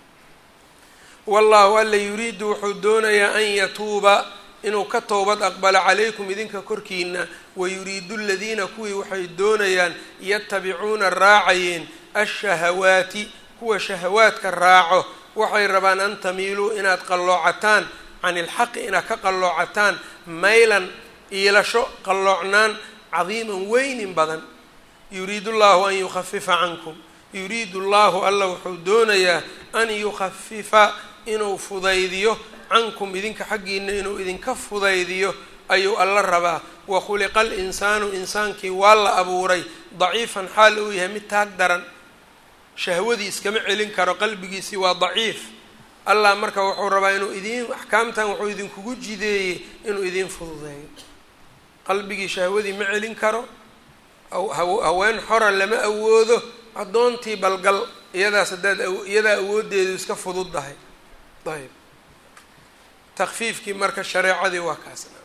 wallahu alla yuriidu wuxuu doonayaa an yatuuba inuu ka toobad aqbalo calaykum idinka korkiina wayuriidu aladiina kuwii waxay doonayaan yatabicuuna raacayeen ashahawaati kuwa shahawaadka raaco waxay rabaan an tamiiluu inaad qalloocataan can ilxaqi inaad ka qalloocataan maylan iilasho qalloocnaan cadiiman weynin badan yuriidu llahu an yukhafifa cankum yuriidu llahu alla wuxuu doonayaa an yukhafifa inuu fudaydiyo cankum idinka xaggiina inuu idinka fudaydiyo ayuu alla rabaa wa khuliqa alinsaanu insaankii waa la abuuray daciifan xaal uu yahay mid taag daran shahwadii iskama celin karo qalbigiisii waa daciif allah marka wuxuu rabaa inuu idiin axkaamtan wuxuu idinkugu jideeyey inuu idiin fududeeyo qalbigii shahwadii ma celin karo haween xora lama awoodo addoontii balgal iyadaas haddaad iyadaa awooddeedu iska fududdahay ayb takfiifkii marka shareecadii waa kaasna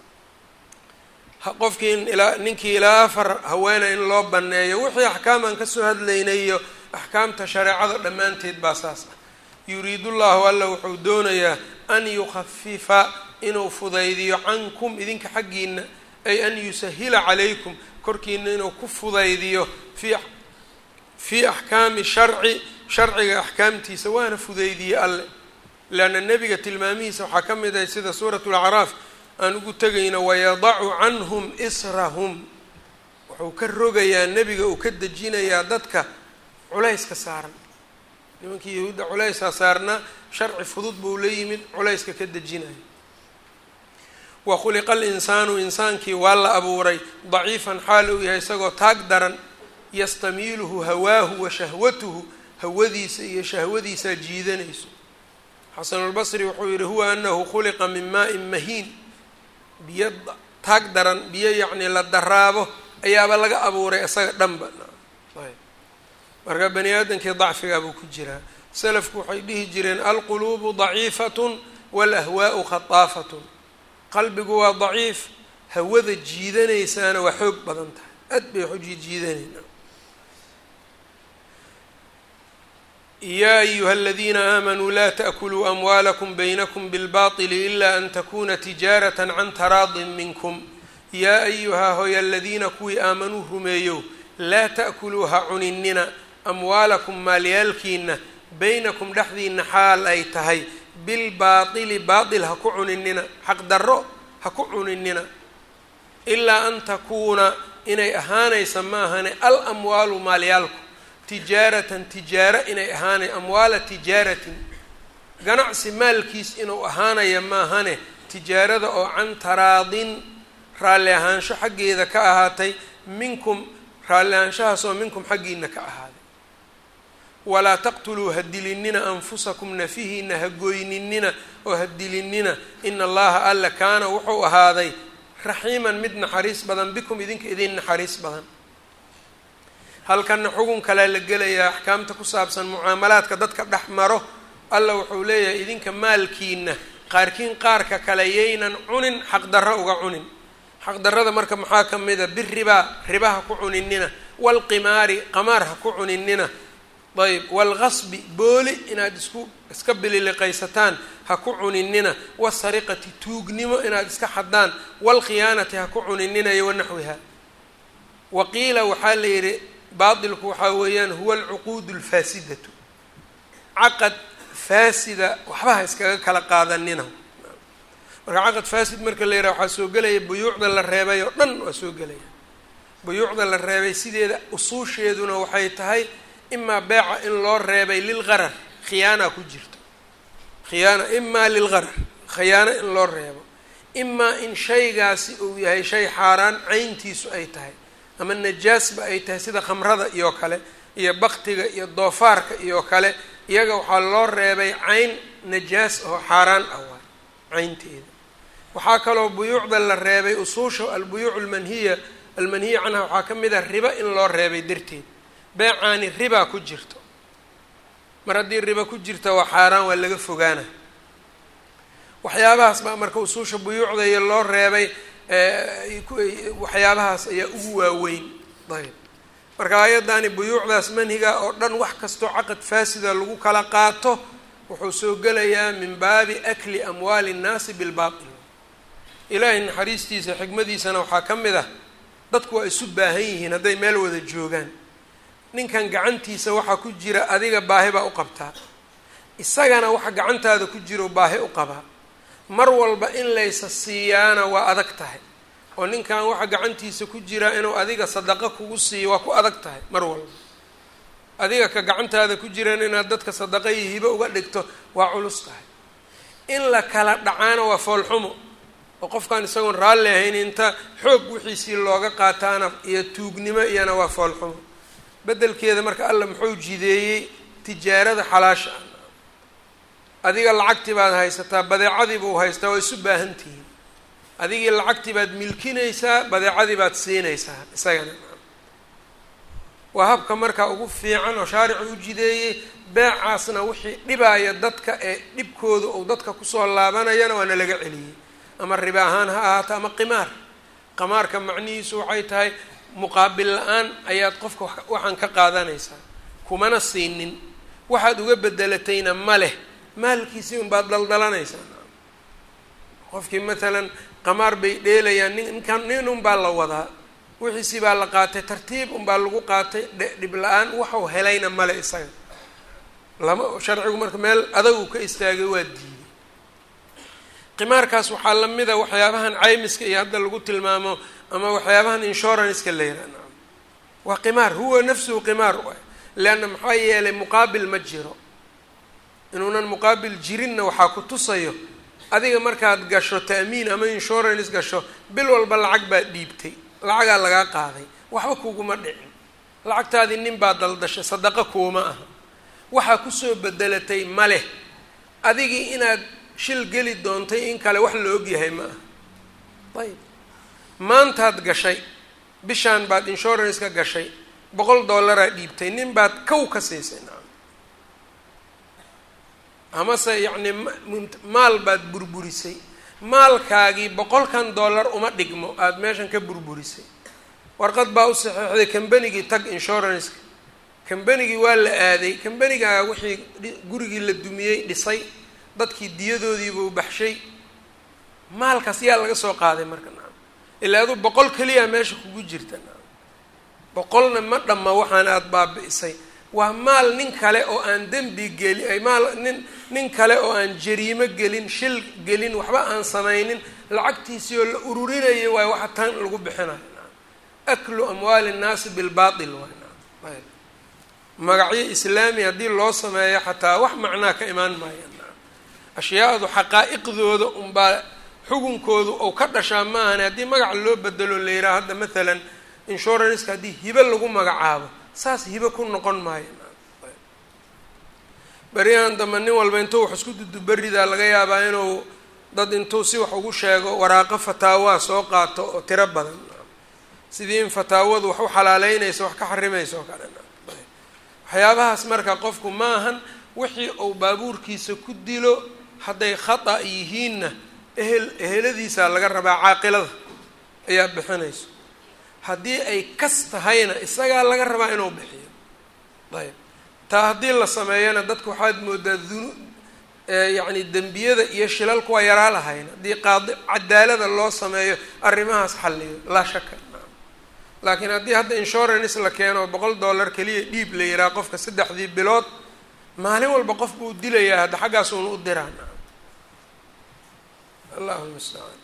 qofkii ilaa ninkii ilaa afar haweena in loo banneeyo wixii axkaam aan kasoo hadlaynayo axkaamta shareecada dhammaanteed baa saas ah yuriidu llahu alla wuxuu doonayaa an yukhafifa inuu fudaydiyo cankum idinka xaggiina ay an yusahila calaykum korkiina inuu ku fudaydiyo fi fii axkaami sharci sharciga axkaamtiisa waana fudaydiyey alle leanna nebiga tilmaamihiisa waxaa ka mid ahay sida suuratu lacraaf aan ugu tegayno wayadacu canhum israhum wuxuu ka rogayaa nebiga uu ka dejinayaa dadka culayska saaran nimankii yahuudda culaysaa saarnaa sharci fudud buu la yimid culayska ka dejinaya wa khuliqa alinsaanu insaankii waa la abuuray daciifan xaal uu yahay isagoo taag daran yastamiiluhu hawaahu wa shahwatuhu hawadiisa iyo shahwadiisaa jiidanayso xasanulbasri wuxuu yihi huwa anahu khuliqa min maa-in mahiin biyo taag daran biyo yacnii la daraabo ayaaba laga abuuray isaga dhanba marka bani aadamkii dacfigaa buu ku jiraa salafku waxay dhihi jireen alquluubu daciifatun walahwaau khataafatun qalbigu waa daciif hawada jiidanaysaana waa xoog badan tahay aad bay wax u jiijiidanayna ya ayuha aladiina aamanuu la taأkuluu amwaalakum baynakum bilbaطili ila an takuna tijaaraة can taraadin minkum yaa ayuhaa hoy aladiina kuwii aamanuu rumeeyow laa ta'kuluu ha cuninina amwaalakum maalyaalkiina baynakum dhexdiina xaal ay tahay bilbaatili baatil ha ku cuninina xaq darro ha ku cuninina ilaa an takuuna inay ahaanaysa maahane al amwaalu maalyaalku tijaaratan tijaaro inay ahaanay amwaala tijaaratin ganacsi maalkiis inuu ahaanaya maahane tijaarada oo can taraadin raalli ahaansho xaggeeda ka ahaatay minkum raalli ahaanshahaasoo minkum xaggiina ka ahaaday walaa taqtuluu ha dilinina anfusakum nafihiina ha goyninina oo ha dilinina ina allaha alla kaana wuxuu ahaaday raxiiman mid naxariis badan bikum idinka idin naxariis badan halkanna xugun kalea la gelayaa axkaamta ku saabsan mucaamalaadka dadka dhex maro alla wuxuu leeyahay idinka maalkiina qaarkiin qaarka kale yaynan cunin xaqdarro uga cunin xaqdarrada marka maxaa ka mida biribaa riba ha ku cuninina waalqimaari qamaar ha ku cuninina ayb waalqasbi booli inaad isku iska bililiqaysataan ha ku cuninina wasariqati tuugnimo inaad iska xadaan waalkhiyaanati ha ku cuninina iyo wanaxwiha waqiila waxaa la yidhi baatilku waxaa weeyaan huwa alcuquud alfaasidatu caqad faasida waxba ha iskaga kala qaadanina marka caqad faasid marka la yidhaha waxaa soo gelaya buyuucda la reebay oo dhan waa soo gelaya buyuucda la reebay sideeda usuusheeduna waxay tahay imaa beeca in loo reebay lilqarar khiyaana ku jirto khiyaana imaa lilqarar khiyaano in loo reebo imaa in shaygaasi uu yahay shay xaaraan cayntiisu ay tahay ama najaasba ay tahay sida khamrada iyo kale iyo baktiga iyo doofaarka iyo kale iyaga waxaa loo reebay cayn najaas oo xaaraan ah waay caynteeda waxaa kaloo buyuucda la reebay usuusha albuyuuc almanhiya almanhiya canha waxaa ka mid ah riba in loo reebay darteed beecaani ribaa ku jirto mar haddii riba ku jirta waa xaaraan waa laga fogaana waxyaabahaas baa marka usuusha buyuucda iyo loo reebay waxyaabahaas ayaa ugu waaweyn ayb marka ayaddaani buyuucdaas manhiga oo dhan wax kastoo caqad faasida lagu kala qaato wuxuu soo gelayaa min baabi akli amwaali nnaasi bilbaatil ilaahay naxariistiisa xikmadiisana waxaa ka mid ah dadku waa isu baahan yihiin hadday meel wada joogaan ninkan gacantiisa waxaa ku jira adiga baahi baa u qabtaa isagana waxa gacantaada ku jiro baahi u qabaa mar walba in laysa siiyaana waa adag tahay oo ninkan waxa gacantiisa ku jira inuu adiga sadaqo kugu siiyo waa ku adag tahay mar walba adiga ka gacantaada ku jiran inaad dadka sadaqa iyo hibo uga dhigto waa culus tahay in la kala dhacaana waa foolxumo oo qofkaan isagoon raalli ahayn inta xoog wixiisii looga qaataana iyo tuugnimo iyana waa foolxumo beddelkeeda marka alla muxuu jideeyey tijaarada xalaasha ah adiga lacagtii baad haysataa badeecadii buu haystaa waa isu baahan tihiin adigii lacagtii baad milkinaysaa badeecadii baad siinaysaa isagana waa habka markaa ugu fiican oo shaaricu u jideeyey beecaasna wixii dhibaaya dadka ee dhibkooda uu dadka kusoo laabanayana waana laga celiyey ama riba ahaan ha ahaato ama qimaar qamaarka macnihiisu waxay tahay muqaabil la-aan ayaad qofka waxaan ka qaadanaysaa kumana siinin waxaad uga bedelatayna ma leh maalkiisii unbaad daldalanaysaa qofkii matalan qamaar bay dheelayaan nin ninkan nin unbaa la wadaa wixiisii baa la qaatay tartiib unbaa lagu qaatay dhib la-aan waxau helayna male isaga lama sharcigu marka meel adagu ka istaagay waa diiday qimaarkaas waxaa lamida waxyaabahan caymiska iyo hadda lagu tilmaamo ama waxyaabahan insuranceka la yihahna waa qimaar huwa nafsuhu qimaar leanna maxaa yeelay muqaabil ma jiro inuunan muqaabil jirinna waxaa ku tusayo adiga markaad gasho ta'miin ama insurance gasho bil walba lacag baad dhiibtay lacagaa lagaa qaaday waxba kuguma dhicin lacagtaadii nin baa daldashay sadaqo kuuma aha waxaa kusoo bedelatay ma leh adigii inaad shil geli doontay in kale wax la ogyahay ma aha ayib maantaad gashay bishaan baad insuranceka gashay boqol dollaraa dhiibtay nin baad kow ka siisay nacam amase yacni maal baad burburisay maalkaagii boqolkan dollar uma dhigmo aada meeshan ka burburisay warqad baa u saxeixday combanigii tag insuranceka combanigii waa la aaday combanigaa wixii gurigii la dumiyey dhisay dadkii diyadoodiibuu baxshay maalkaas yaa laga soo qaaday marka nacam ilaa adu boqol keliya meesha kugu jirta nacam boqolna ma dhamma waxaan aada baabi'isay waa maal nin kale oo aan dembi geli maal nin nin kale oo aan jariimo gelin shil gelin waxba aan samaynin lacagtiisii oo la ururinayo waay waxa tan lagu bixinayo nacam aklu amwaali nnaasi bilbaatil waay nacam ayb magacyo islaami haddii loo sameeyo xataa wax macnaa ka imaan maaya nacam ashyaadu xaqaa'iqdooda unbaa xugunkoodu ou ka dhashaa maahane haddii magac loo bedelo la yidhaha hadda mathalan insuranceka haddii hibe lagu magacaabo saas hibe ku noqon maayo beryahan dambe nin walba intuu wax isku duduberidaa laga yaabaa inuu dad intuu si wax ugu sheego waraaqo fataawaa soo qaato oo tiro badan sidii in fataawadu wax u xalaaleynayso wax ka xarimayso oo kale waxyaabahaas marka qofku maahan wixii uu baabuurkiisa ku dilo hadday khata yihiinna ehel eheladiisaa laga rabaa caaqilada ayaa bixinayso haddii ay kas tahayna isagaa laga rabaa inuu bixiyo ayb taa haddii la sameeyana dadku waxaad moodaa dunu yacni dembiyada iyo shilalku waa yaraa lahayn haddii qaadi cadaalada loo sameeyo arrimahaas xalliyo laa shaka laakiin haddii hadda insurance la keeno boqol dollar keliya dhiib la yihaha qofka saddexdii bilood maalin walba qof buu dilayaa hadda xaggaas uuna u diraan allahu lmustacaan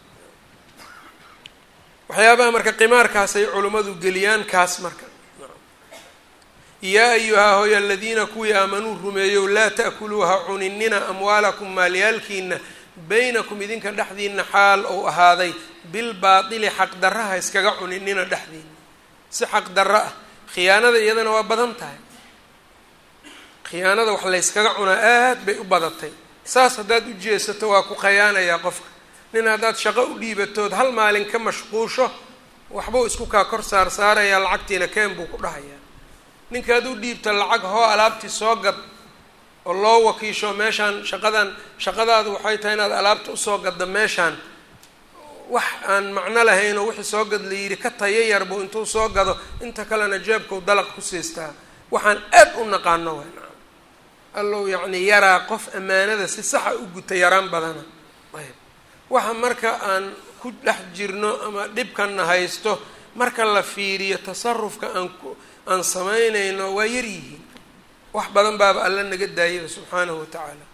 waxyaabaha marka qimaarkaasay culimmadu geliyaan kaas marka yaa ayuhaa hoy aladiina kuwii aamanuu rumeeyow laa ta'kuluuha cuninina amwaalakum maalyaalkiina baynakum idinka dhexdiina xaal ou ahaaday bilbaatili xaqdarraha iskaga cuninina dhexdiina si xaqdarro ah khiyaanada iyadana waa badan tahay khiyaanada wax layskaga cunaa aad bay u badatay saas haddaad u jeesato waa ku khayaanayaa qofka nin haddaad shaqo u dhiibatood hal maalin ka mashquusho waxbuu isku kaa kor saar saarayaa lacagtiina keen buu ku dhahayaa ninkaad u dhiibta lacag hoo alaabtii soo gad oo loo wakiisho meeshaan shaqadan shaqadaadu waxay tahay inaad alaabta usoo gadda meeshaan wax aan macno lahayn oo wixii soo gad la yidhi ka tayo yarbu intuu soo gado inta kalena jeebkau dalaq ku siistaa waxaan aad u naqaano way nacam allow yacni yaraa qof ammaanada si saxa u guta yaraan badana ayb waxa marka aan ku dhex jirno ama dhibkanna haysto marka la fiiriyo tasarufka aan ku aan samaynayno waa yar yihiin wax badan baaba alla naga daayaba subxaanahu wa tacaala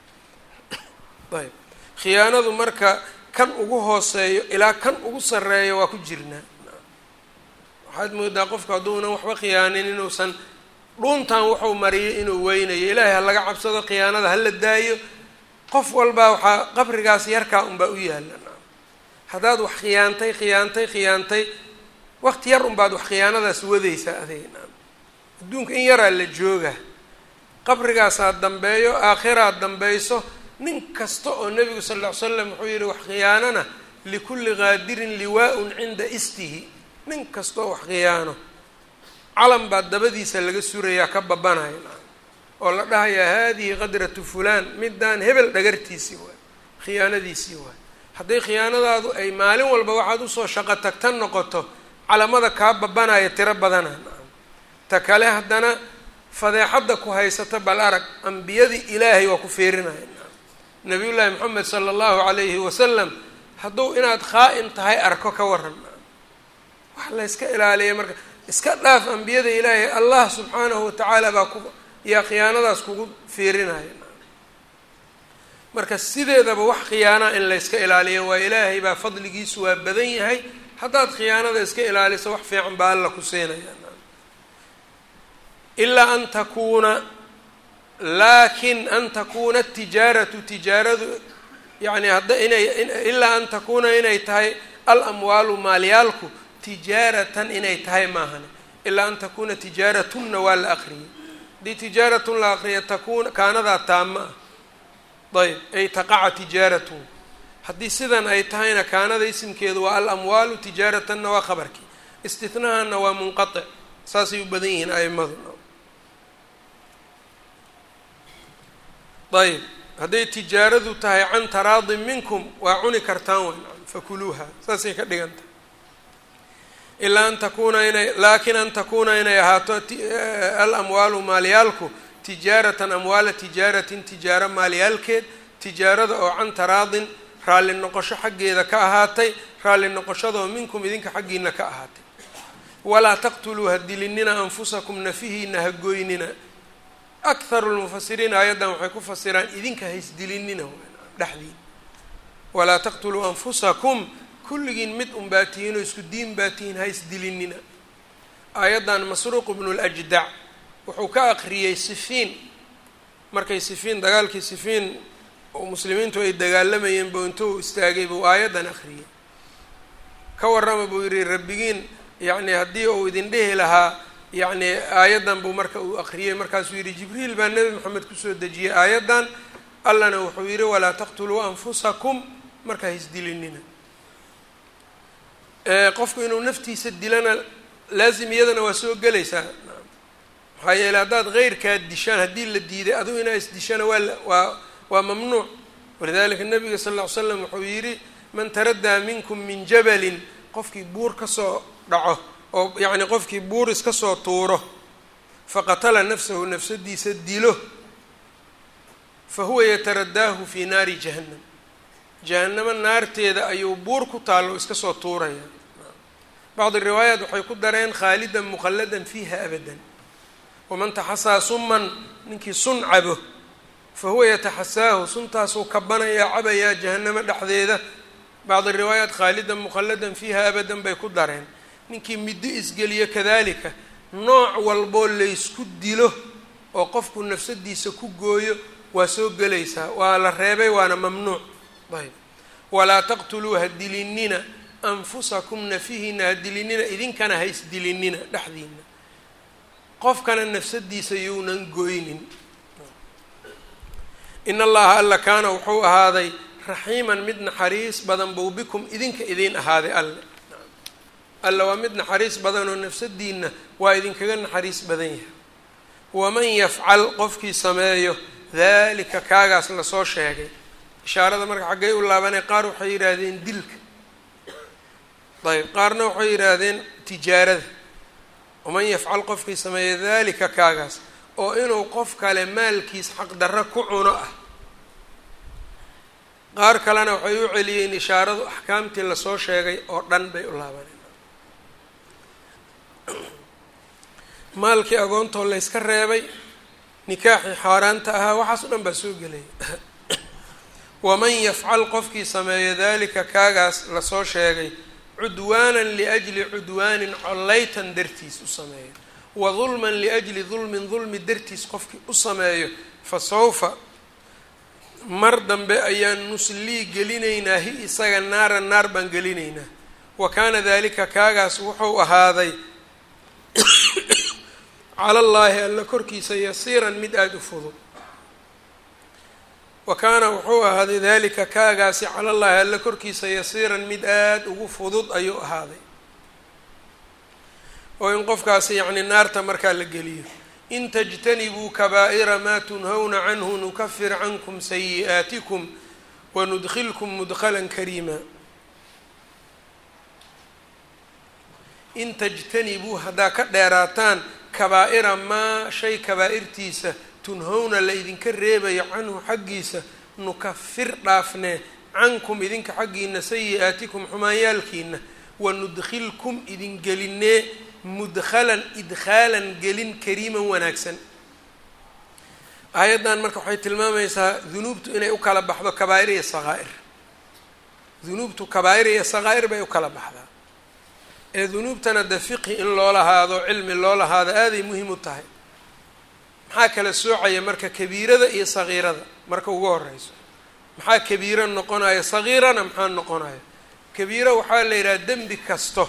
ayb khiyaanadu marka kan ugu hooseeyo ilaa kan ugu sarreeyo waa ku jirnaa waxaad moodaa qofku hadduunan waxba khiyaanin inuusan dhuuntan wuxuu mariyay inuu weynayo ilaahay ha laga cabsado khiyaanada hala daayo qof walbaa waxaa qabrigaas yarkaa unbaa u yaalla haddaad wax khiyaantay khiyaantay khiyaantay waqti yar unbaad wax khiyaanadaas wadaysaa adayg adduunka in yaraa la jooga qabrigaasaa dambeeyo aakhiraad dambeyso nin kasta oo nebigu sal ll ly slam wuxuu yihi wax khiyaanana likulli qaadirin liwaa-un cinda istihi nin kasta oo wax khiyaano calan baa dabadiisa laga surayaa ka babanaya oo la dhahayaa haadihi qadratu fulaan midaan hebel dhagartiisii waay khiyaanadiisii waay hadday khiyaanadaadu ay maalin walba waxaad usoo shaqo tagtan noqoto calamada kaa babanaya tiro badana ta kale haddana fadeexadda ku haysata bal arag ambiyadii ilaahay waa ku fiirinaya nabiyullaahi moxamed sala allahu calayhi wasalam hadduu inaad khaa-in tahay arko ka waran wax la yska ilaaliya marka iska dhaaf ambiyada ilaahay allah subxaanahu watacaala baa ku yaa khiyaanadaas kugu fiirinaya marka sideedaba wax khiyaanaa in layska ilaaliyo waa ilaahay baa fadligiisu waa badan yahay haddaad khiyaanada iska ilaaliso wax fiican baa alla ku siinaya ilaa an takuuna laakin an takuuna tijaaratu tijaaradu yani hadda inay ilaa an takuuna inay tahay alamwaalu maalyaalku tijaaratan inay tahay maahane ilaa an takuuna tijaaratunna waa la aqriyay haddii tijaaratun la aqriya takuuna kaanadaa taama ah ayb ay taqaca tijaaratun haddii sidan ay tahayna kaanada isimkeedu waa alamwaalu tijaaratanna waa khabarkii istinahanna waa munqatic saasay u badan yihiin aimadu ayb hadday tijaaradu tahay can taraadin minkum waa cuni kartaan weyn fakuluuha saasay ka dhigan tahay ilaa an takuuna inay laakin an takuuna inay ahaato alamwaalu maalyaalku tijaaratan amwaala tijaaratin tijaaro maalyaalkeed tijaarada oo can taraadin raalli noqosho xaggeeda ka ahaatay raalli noqoshadoo minkum idinka xaggiina ka ahaatay walaa taqtuluu ha dilinina anfusakum nafihiina ha goynina akharu lmufasiriin aayaddan waxay ku fasiraan idinka haysdilinina dhexdiin walaa taqtuluu anfusakum kulligiin mid un baa tihiin oo isku diin baa tihiin haysdilinina aayaddan masruuq bnu ljdac wuxuu ka aqriyey sifiin markay sifiin dagaalkii sifiin oo muslimiintu ay dagaalamayeen buu intuu istaagay buu aayaddan aqriyey ka warrama buu yidhi rabbigiin yacni haddii uu idin dhihi lahaa yacni aayaddan buu marka uu aqriyey markaasuu yidhi jibriil baa nebi moxamed kusoo dejiyey aayaddan allana wuxuu yidhi walaa taqtuluu anfusakum marka haisdilinina qofku inuu naftiisa dilana laazim iyadana waa soo gelaysaa maxaa yeeley haddaad keyrkaad dishaan haddii la diiday adigu inaa isdishana waa waa waa mamnuuc walidalika nabiga sal lla ly slam wuxuu yidhi man taraddaa minkum min jabalin qofkii buur kasoo dhaco oo yacni qofkii buur iska soo tuuro faqatala nafsahu nafsadiisa dilo fa huwa yataradaahu fii naari jahannam jahannamo naarteeda ayuu buur ku taallo iska soo tuuraya bacdi riwaayaat waxay ku dareen khaalidan mukhalladan fiiha abadan waman taxasaa suman ninkii sun cabo fa huwa yataxasaahu suntaasuu kabanayaa cabayaa jahannamo dhexdeeda bacdi riwaayaat khaalidan mukhalladan fiiha abadan bay ku dareen ninkii middo isgeliyo kadalika nooc walboo laysku dilo oo qofku nafsadiisa ku gooyo waa soo gelaysaa waa la reebay waana mamnuuc ayb walaa taqtuluu ha dilinina anfusakum nafihiina ha dilinina idinkana ha isdilinina dhexdiina qofkana nafsadiisa younan goynin in allaha alla kaana wuxuu ahaaday raxiiman mid naxariis badan buu bikum idinka idiin ahaaday alle alla waa mid naxariis badan oo nafsadiina waa idinkaga naxariis badan yahay waman yafcal qofkii sameeyo dalika kaagaas lasoo sheegay ishaarada marka xaggay u laabanay qaar waxay yidhaahdeen dilka ayb qaarna waxay yidhaahdeen tijaarada waman yafcal qofkii sameeyo dalika kaagaas oo inuu qof kale maalkiis xaqdarro ku cuno ah qaar kalena waxay u celiyeen ishaaradu axkaamtii lasoo sheegay oo dhan bay u laabaneen maalkii agoontoo layska reebay nikaaxii xaaraanta ahaa waxaas o dhan baa soo gelaya waman yafcal qofkii sameeyo dalika kaagaas lasoo sheegay cudwaanan liajli cudwaanin collaytan dartiis u sameeyo wa dulman liajli dulmin dulmi dartiis qofkii u sameeyo fa sawfa mar dambe ayaan nuslii gelinaynaa hi isaga naaran naar baan gelinaynaa wa kaana dalika kaagaas wuxuu ahaaday cala llaahi alla korkiisa yasiiran mid aada u fudud wa kaana wuxuu ahaaday dalika kaagaasi cala llaahi alla korkiisa yasiiran mid aada ugu fudud ayuu ahaaday oo in qofkaasi yacni naarta markaa la geliyo in tajtanibuu kabaa'ira maa tunhawna canhu nukafir cankum sayi'aatikum wanudkilkum mudkhalan kariima in tajtanibuu haddaa ka dheeraataan kabaa'ira maa shay kabaa'irtiisa tunhowna la idinka reebayo canhu xaggiisa nukafir dhaafnee cankum idinka xaggiina sayi-aatikum xumaanyaalkiina wanudkhilkum idin gelinee mudkhalan idkhaalan gelin kariiman wanaagsan aayaddan marka waxay tilmaamaysaa dunuubtu inay u kala baxdo kabaa'ir iyo sakaa'ir dunuubtu kabaa'ir iyo sakaa'ir bay u kala baxdaa ee dunuubtana de fiqhi in loo lahaado cilmi loo lahaado aaday muhiim u tahay maxaa kala soocaya marka kabiirada iyo sagiirada marka ugu horeyso maxaa kabiiro noqonayo sagiirana maxaa noqonayo kabiiro waxaa la yidhaha dembi kasto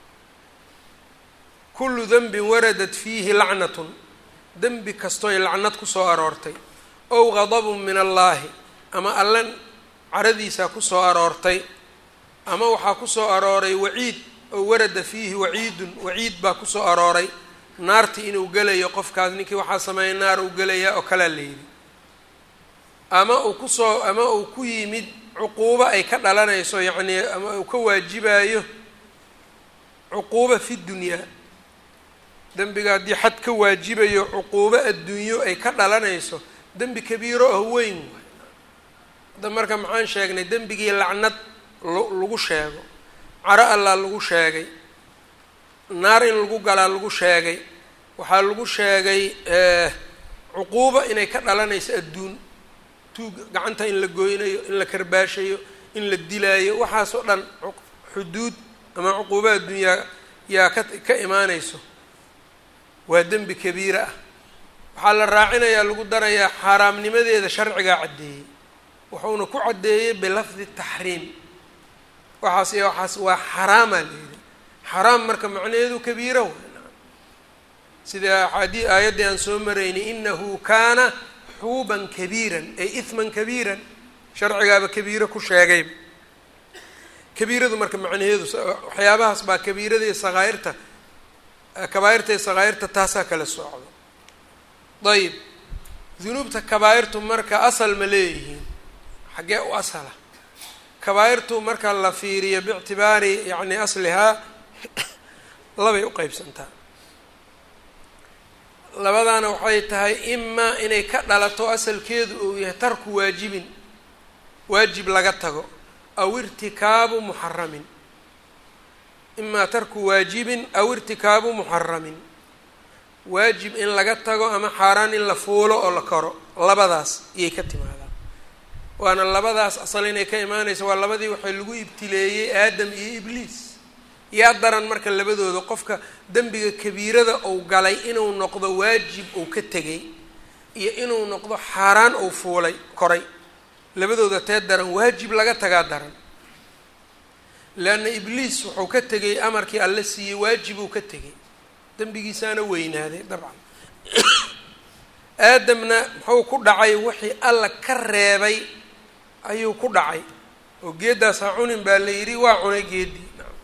kullu denbin waradat fiihi lacnatun dembi kastoy lacnad kusoo aroortay ow gadabun min allaahi ama allan caradiisaa kusoo aroortay ama waxaa kusoo arooray waciid oo warada fiihi waciidun waciid baa kusoo arooray naarti inuu gelayo qofkaas ninkii waxaa sameeya naar uu gelayaa oo kalea la yidhi ama uu kusoo ama uu ku yimid cuquubo ay ka dhalanayso yacnii ama uu ka waajibayo cuquubo fi dunyaa dembiga haddii xad ka waajibayo cuquubo adduunyo ay ka dhalanayso dembi kabiiro ah weyn waay hadda marka maxaan sheegnay dembigii lacnad lagu sheego caro allaa lagu sheegay naar in lagu galaa lagu sheegay waxaa lagu sheegay cuquubo inay ka dhalanayso adduun tuug gacanta in la goynayo in la karbaashayo in la dilaayo waxaasoo dhan xuduud ama cuquubo adduunyaa yaa ka ka imaanayso waa dembi kabiira ah waxaa la raacinayaa lagu darayaa xaaraamnimadeeda sharcigaa caddeeyey wuxuuna ku caddeeyey bilafdi taxriim waxaas iyo waxaas waa xaraamaa la yidhi xaraam marka macnaheedu kabiira w sida axaadii aayaddii aan soo maraynay inahu kaana xuuban kabiiran ay ihman kabiiran sharcigaaba kabiiro ku sheegayba kabiiradu marka macnaheedu waxyaabahaas baa kabiirada iyo sakaa'irta kabaa'irta iyo sakaa'irta taasaa kala socdo ayib dunuubta kabaa'irtu marka asal ma leeyihiin xaggee u asala kabaa'irtu marka la fiiriyo biictibaari yacni aslihaa labay u qeybsantaa labadaana waxay tahay imaa inay ka dhalato asalkeedu uu yahay tarku waajibin waajib laga tago aw irtikaabu muxaramin imaa tarku waajibin aw irtikaabu muxaramin waajib in laga tago ama xaaraan in la fuulo oo la koro labadaas iyay ka timaadaan waana labadaas asal inay ka imaanayso waa labadii waxay lagu ibtileeyey aadam iyo ibliis yaa daran marka labadooda qofka dembiga kabiirada uu galay inuu noqdo waajib uu ka tegay iyo inuu noqdo xaaraan uu fuulay koray labadooda tee daran waajib laga tagaa daran leanna ibliis wuxuu ka tegay amarkii alla siiyey waajibuu ka tegay dembigiisaana weynaaday dabcan aadamna muxuu ku dhacay wixii alla ka reebay ayuu ku dhacay oo geeddaas ha cunin baa la yidhi waa cunay geeddii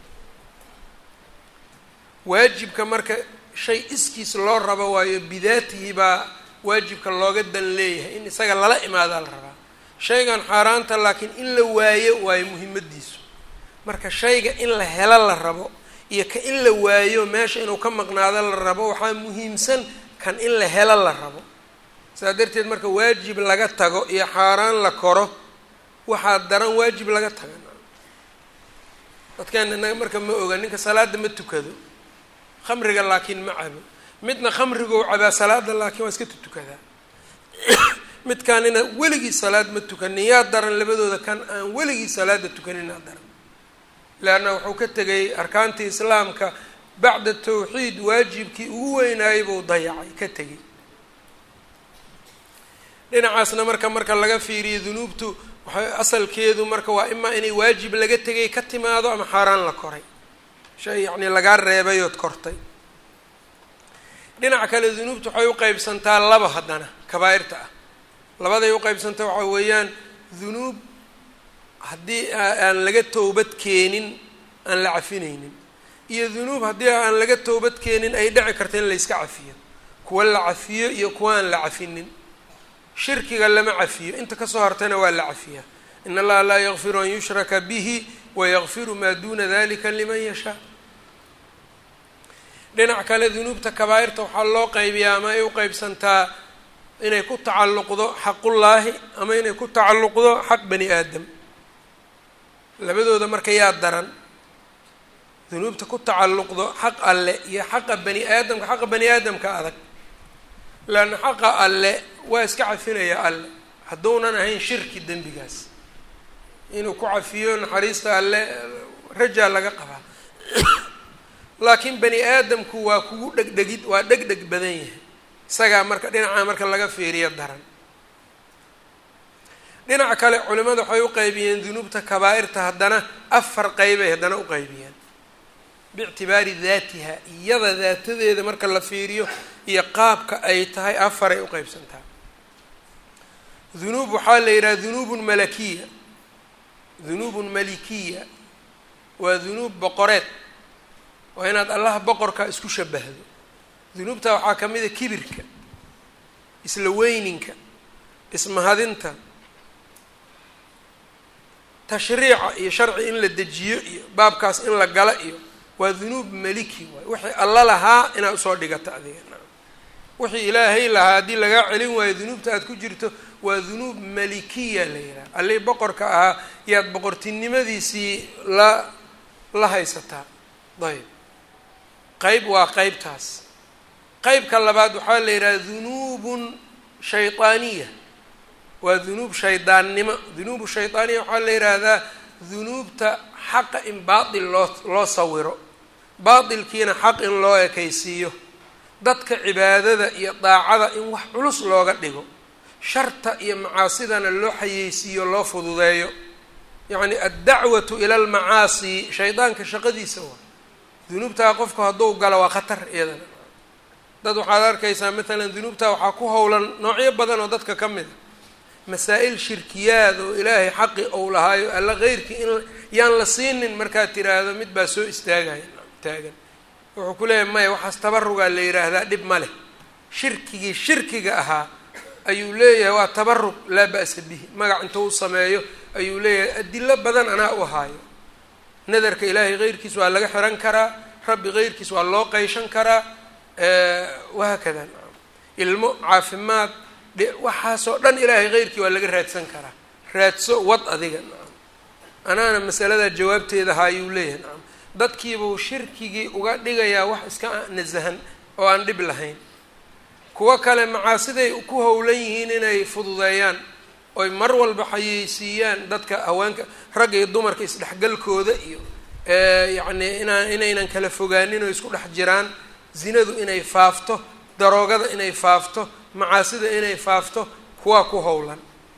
waajibka marka shay iskiis loo rabo waayo bidaatihi baa waajibka looga dan leeyahay in isaga lala imaadaa la rabaa shaygan xaaraanta laakiin in la waayo waayo muhimaddiisu marka shayga in la helo la rabo iyo ka in la waayo meesha inuu ka maqnaado la rabo waxaa muhiimsan kan in la helo la rabo saas darteed marka waajib laga tago iyo xaaraan la koro waxaa daran waajib laga taga dadkan inaga marka ma oga ninka salaada ma tukado khamriga laakiin ma cabo midna khamrigou cabaa salaada laakiin waa iska tutukadaa midkaan ina weligii salaad ma tukanin yaa daran labadooda kan aan weligii salaada tukaninaa daran leanna wuxuu ka tegay arkaantii islaamka bacda tawxiid waajibkii ugu weynaayay buu dayacay ka tegay dhinacaasna marka marka laga fiiriyo dunuubtu waxay asalkeedu marka waa imaa inay waajib laga tegay ka timaado ama xaaraan la koray shay yacni lagaa reebay ood kortay dhinaca kale dunuubtu waxay u qeybsantaa laba haddana kabaa'irta ah labaday u qeybsantaa waxaa weeyaan dunuub haddii aan laga towbad keenin aan la cafinaynin iyo dunuub haddii aan laga towbad keenin ay dhici karta in la yska cafiyo kuwa la cafiyo iyo kuwa aan la cafinin shirkiga lama cafiyo inta kasoo hartayna waa la cafiyaa in allaha laa yakfiru an yushraka bihi wayakfiru maa duuna dalika liman yashaa dhinac kale dunuubta kabaa'irta waxaa loo qaybiyaa ama ay u qeybsantaa inay ku tacalluqdo xaqullaahi ama inay ku tacalluqdo xaq bani aadam labadooda marka yaa daran dunuubta ku tacalluqdo xaq alle iyo xaqa bani aadamka xaqa bani aadamka adag leanna xaqa alle waa iska cafinaya alle hadduunan ahayn shirki dembigaas inuu ku cafiyo naxariista alle rajaa laga qabaa laakiin bani aadamku waa kugu dhegdhegid waa dhegdheg badan yahay isagaa marka dhinacaa marka laga fiiriyo daran dhinaca kale culimada waxay u qaybiyeen dunuubta kabaa'irta haddana afar qeybay haddana u qaybiyeen biictibaari daatiha iyada daatadeeda marka la fiiriyo iyo qaabka ay tahay afaray u qeybsantaa dunuub waxaa la yidhaha dunuubun malakiya dunuubun malikiya waa dunuub boqoreed waa inaad allaha boqorka isku shabahdo dunuubta waxaa ka mid a kibirka isla weyninka ismahadinta tashriica iyo sharci in la dejiyo iyo baabkaas in la gala iyo waa dunuub maliki waay wixii alla lahaa inaad usoo dhigato adiga wixii ilaahay lahaa haddii lagaa celin waayo dunuubta aad ku jirto waa dunuub malikiya la yidhaha allii boqorka ahaa yaad boqortinimadiisii la la haysataa ayb qeyb waa qeybtaas qeybka labaad waxaa la yidhaha dunuubun shaydaaniya waa dunuub shaydaannimo dunuubu shaydaaniya waxaa la yidhaahdaa dunuubta xaqa in baatil loo loo sawiro baatilkiina xaq in loo ekaysiiyo dadka cibaadada iyo daacada in wax culus looga dhigo sharta iyo macaasidana loo xayeysiiyo loo fududeeyo yacni addacwatu ila almacaasi shaydaanka shaqadiisa waa dunuubtaa qofku hadduu galo waa khatar iyadana dad waxaad arkaysaa matalan dunuubtaa waxaa ku howlan noocyo badan oo dadka ka mid a masaa-il shirkiyaad oo ilaahay xaqi ou lahaayo alla keyrkii in yaan la siinin markaad tiraahdo mid baa soo istaagaya taagan wuxuu ku leeyahay maya waxaas tabarugaa la yidhaahdaa dhib ma leh shirkigii shirkiga ahaa ayuu leeyahay waa tabarug laa ba'sa bihi magac intuu u sameeyo ayuu leeyahay adilo badan anaa u haayo nadarka ilaahay keyrkiis waa laga xiran karaa rabbi keyrkiis waa loo qeyshan karaa wahaakada ilmo caafimaad waxaasoo dhan ilaahay keyrkii waa laga raadsan karaa raadso wad adiga nacam anaana masaladaa jawaabteeda haayuu leeyahay nacam dadkiibuu shirkigii uga dhigayaa wax iska nasahan oo aan dhib lahayn kuwo kale macaasiday ku howlan yihiin inay fududeeyaan oy mar walba xayeysiiyaan dadka haweenka ragga iyo dumarka isdhexgalkooda iyo yacni inaan inaynan kala fogaanin oo isku dhex jiraan zinadu inay faafto daroogada inay faafto macaasida inay faafto kuwaa ku howlan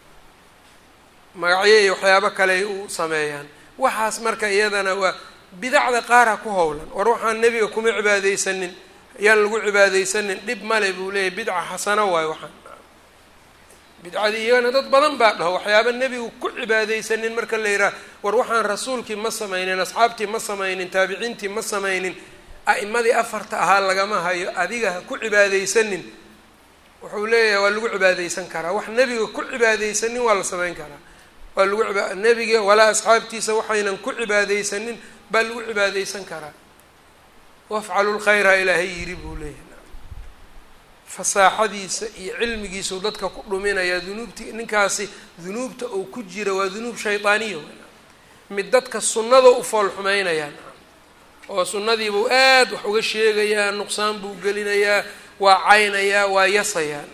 magacyo iyo waxyaabo kaleay u sameeyaan waxaas marka iyadana waa bidacda qaara ku howlan war waxaan nebiga kuma cibaadeysanin yaan lagu cibaadeysanin dhib male buu leeyahy bidca xasano waayo waxaan bidcadii iyagana dad badan baa dhaho waxyaaba nebigu ku cibaadeysanin marka la yidhaha war waxaan rasuulkii ma samaynin asxaabtii ma samaynin taabiciintii ma samaynin a'imadii afarta ahaa lagama hayo adiga ha ku cibaadeysanin wuxuu leeyahay waa lagu cibaadeysan karaa wax nebiga ku cibaadeysanin waa la samayn karaa waa lagu iba nebiga walaa asxaabtiisa waxaynan ku cibaadeysanin baa lagu cibaadeysan karaa wafcalu lkhayra ilaahay yiri buu leeyahay fasaaxadiisa iyo cilmigiisau dadka ku dhuminayaa dunuubti ninkaasi dunuubta uu ku jira waa dunuub shaydaaniya mid dadka sunnada u fool xumeynayaan oo sunnadiibuu aad wax uga sheegayaa nuqsaan buu gelinayaa waa caynayaa waa yasayaa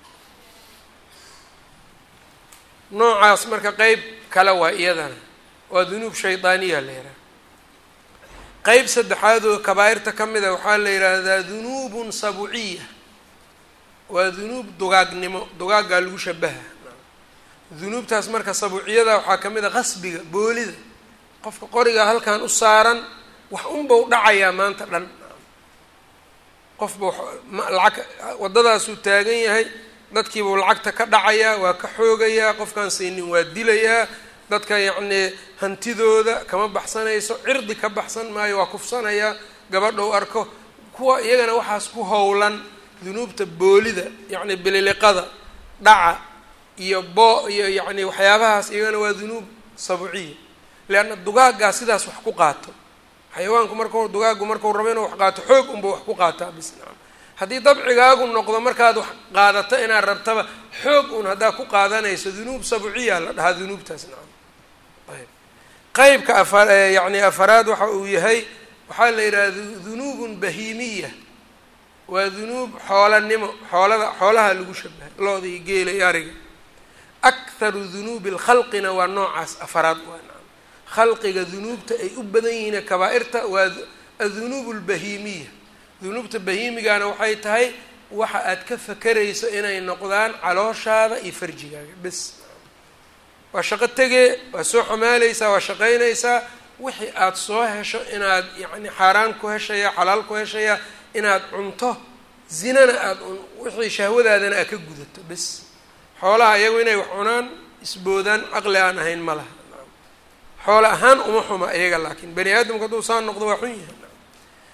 noocaas marka qeyb kale waa iyadana waa dunuub shaydaaniya la yidhaha qeyb saddexaad oo kabaa'irta ka mid a waxaa la yidhaahdaa dunuubun sabuciya waa dunuub dugaagnimo dugaaggaa lagu shabaha dunuubtaas marka sabuuciyada waxaa ka mid a qasbiga boolida qofka qoriga halkan u saaran wax unbau dhacayaa maanta dhan qofba lacag waddadaasuu taagan yahay dadkiibuu lacagta ka dhacayaa waa ka xoogayaa qofkaan saynin waa dilayaa dadka yacnii hantidooda kama baxsanayso cirdi ka baxsan maayo waa kufsanayaa gabadhou arko kuwa iyagana waxaas ku howlan dunuubta boolida yacni bililiqada dhaca iyo boo iyo yacni waxyaabahaas iyagana waa dunuub sabuciya leanna dugaaggaa sidaas wax ku qaato xayawaanku markau dugaaggu markau rabo inuu wax qaato xoog unba wax ku qaataa bis nacam haddii dabcigaagu noqdo markaad wax qaadato inaad rabtaba xoog un haddaad ku qaadanayso dunuub sabuciya la dhahaa dunuubtaas nacam ayb qeybka afa yacni afaraad waxa uu yahay waxaa la yidhaha dunuubun bahiimiya waa dunuub xoolanimo xoolada xoolaha lagu shabahay looda iyo geela iyo ariga akharu dunuubi lkhalqina waa noocaas afaraad waa nacam khalqiga dunuubta ay u badan yihiin kabaa-irta waa adunuub lbahiimiya dunuubta bahiimigana waxay tahay waxa aad ka fakerayso inay noqdaan calooshaada iyo farjigaaga bes waa shaqo tegee waa soo xamaaleysaa waa shaqaynaysaa wixii aada soo hesho inaad yacni xaaraan ku heshaya xalaal ku heshaya inaad cunto zinana aada wixii shahwadaadana aad ka gudato bes xoolaha iyagu inay wax cunaan isboodaan caqli aan ahayn ma laha xoolo ahaan uma xuma iyaga laakiin bani aadamku hadduu saa noqdo waa xun yahay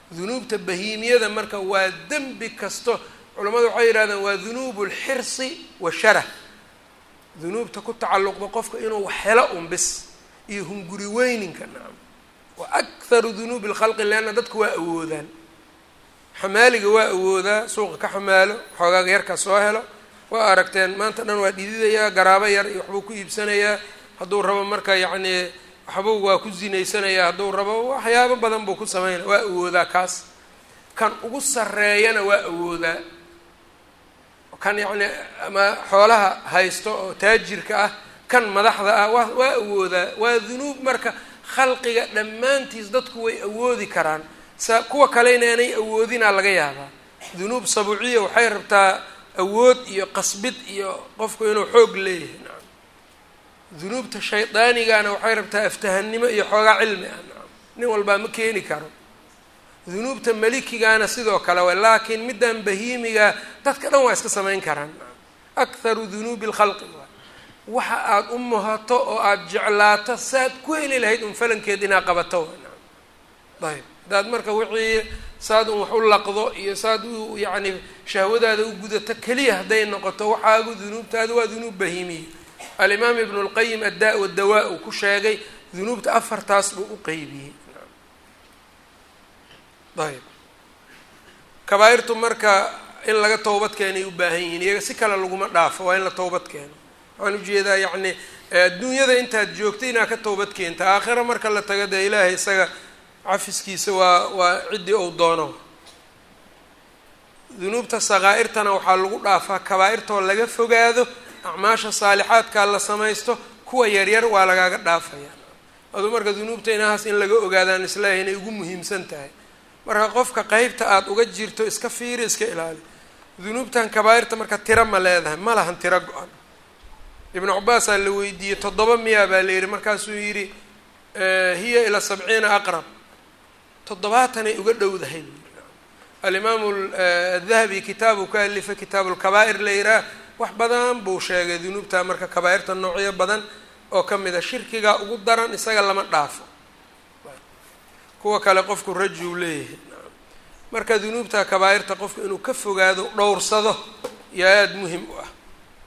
dunuubta bahiimiyada marka waa dembi kasto culammadu waxay yidhahdeen waa dunuubu lxirsi washarah dunuubta ku tacalluqda qofka inuu helo un bis iyo hunguri weyninka nacam wa akharu dunuubi lkhalqi leanna dadku waa awoodaan xamaaliga waa awoodaa suuqa ka xamaalo xoogaaga yarka soo helo waa aragteen maanta dhan waa dhididayaa garaabo yar iyo waxbuu ku iibsanayaa hadduu rabo marka yacnii waxbuu waa ku zinaysanayaa hadduu rabo waxyaabo badan buu ku sameynaya waa awoodaa kaas kan ugu sarreeyana waa awoodaa kan yacni ama xoolaha haysto oo taajirka ah kan madaxda ah waa waa awoodaa waa dunuub marka khalqiga dhammaantiis dadku way awoodi karaan sa kuwa kalena inay awoodinaa laga yaabaa dunuub sabuuciya waxay rabtaa awood iyo qasbid iyo qofku inuu xoog leeyahay nacam dunuubta shaydaanigana waxay rabtaa aftahannimo iyo xoogaa cilmi ah nacam nin walbaa ma keeni karo dunuubta malikigaana sidoo kale way laakiin middan bahiimiga dadka dhan waa iska samayn karaan akharu dunuubi lkhalqi waay waxa aada u muhato oo aada jeclaato saad ku heli lahayd un falankeed inaad qabato way nacam ayb haddaad marka wixii saad un wax u laqdo iyo saad u yacni shahwadaada u gudato keliya hadday noqoto waxaagu dunuubtaada waa dunuub bahiimiya alimaam ibnu lqayim addaa wadawaa uu ku sheegay dunuubta afartaas buu u qeybiyey ayb kabaa-irtu marka in laga towbad keenay u baahan yihiin iyaga si kale laguma dhaafo waa in la towbad keeno waxaan ujeedaa yacni adduunyada intaad joogta inaad ka towbad keenta aakhira marka la tago dee ilaahay isaga cafiskiisa waa waa ciddii ou doono dunuubta sakaa'irtana waxaa lagu dhaafaa kabaa-irtoo laga fogaado acmaasha saalixaadkaa la samaysto kuwa yaryar waa lagaaga dhaafaya aduu marka dunuubta inahaas in laga ogaadaan islaahi inay ugu muhiimsan tahay marka qofka qeybta aada uga jirto iska fiiri iska ilaali dunuubtan kabaa-irta marka tiro ma leedahay ma lahan tiro go-an ibnu cabaasaa la weydiiyey toddoba miyaa baa la yidhi markaasuu yidhi hiya ilaa sabciina aqrab toddobaatanay uga dhowdahay alimaamu adahabi kitaabu ka alifay kitaabu lkabaa'ir la yidhaah wax badan buu sheegay dunuubta marka kabaa-irta noocyo badan oo ka mid a shirkiga ugu daran isaga lama dhaafo kuwa kale qofku rajuu leeyahay marka dunuubta kabaa-irta qofku inuu ka fogaado dhowrsado iyo aada muhim u ah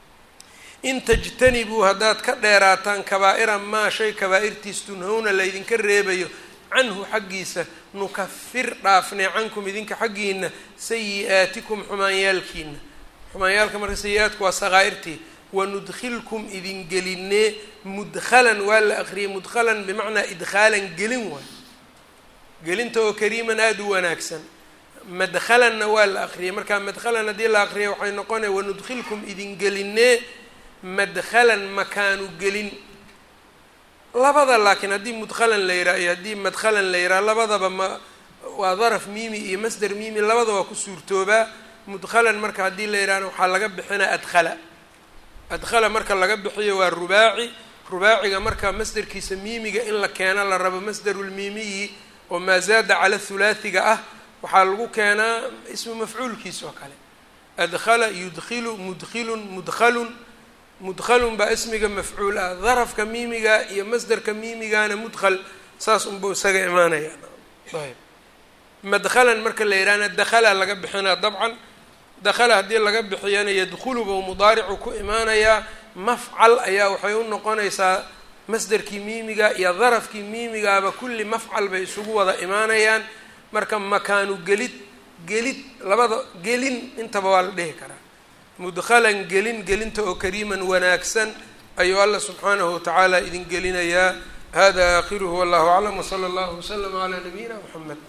in tajtanibuu haddaad ka dheeraataan kabaa-ira maa shay kabaa-irtiis tunhowna laydinka reebayo canhu xaggiisa nukafir dhaafnay cankum idinka xaggiina sayi-aatikum xumaanyaalkiina xumaanyaalka marka sayi-aadku waa sakaa'irtii wanudkhilkum idin gelinee mudkhalan waa la aqriyay mudkhalan bimacnaa idkhaalan gelin waay gelinta oo kariiman aada u wanaagsan madkhalanna waa la aqriyay markaa madkhalan haddii la aqriyay waxay noqonaya wanudkhilkum idin gelinee madkhalan makaanu gelin labada laakiin haddii mudkhalan la yidhaha iyo haddii madkhalan la yidhaha labadaba ma waa daraf miimi iyo masder miimi labada waa ku suurtoobaa mudkhalan marka haddii la yidhahna waxaa laga bixinaa adkhala adkhala marka laga bixiyo waa rubaaci rubaaciga marka masderkiisa miimiga in la keeno la rabo masderulmiimiyi oo maa zaada cala hulaathiga ah waxaa lagu keenaa ismu mafcuulkiis oo kale adkhala yudkilu mudkilun mudkhalun mudkhalun baa ismiga mafcuul ah darafka miimiga iyo masderka miimigana mudkhal saas unbuu isaga imaanaya ayb madkhalan marka la yidhahna dakhala laga bixinaa dabcan dakhala haddii laga bixiyana yadkhulu buu mudaaricu ku imaanayaa mafcal ayaa waxay u noqonaysaa masderkii miimiga iyo darafkii miimigaaba kulli mafcal bay isugu wada imaanayaan marka makaanu gelid gelid labada gelin intaba waa la dhihi karaa mudkhalan gelin gelinta oo kariiman wanaagsan ayuu alla subxaanahu watacaala idin gelinayaa hada aakhiruhu wallahu aclam wsala allahu waslama calaa nabiyina mxamed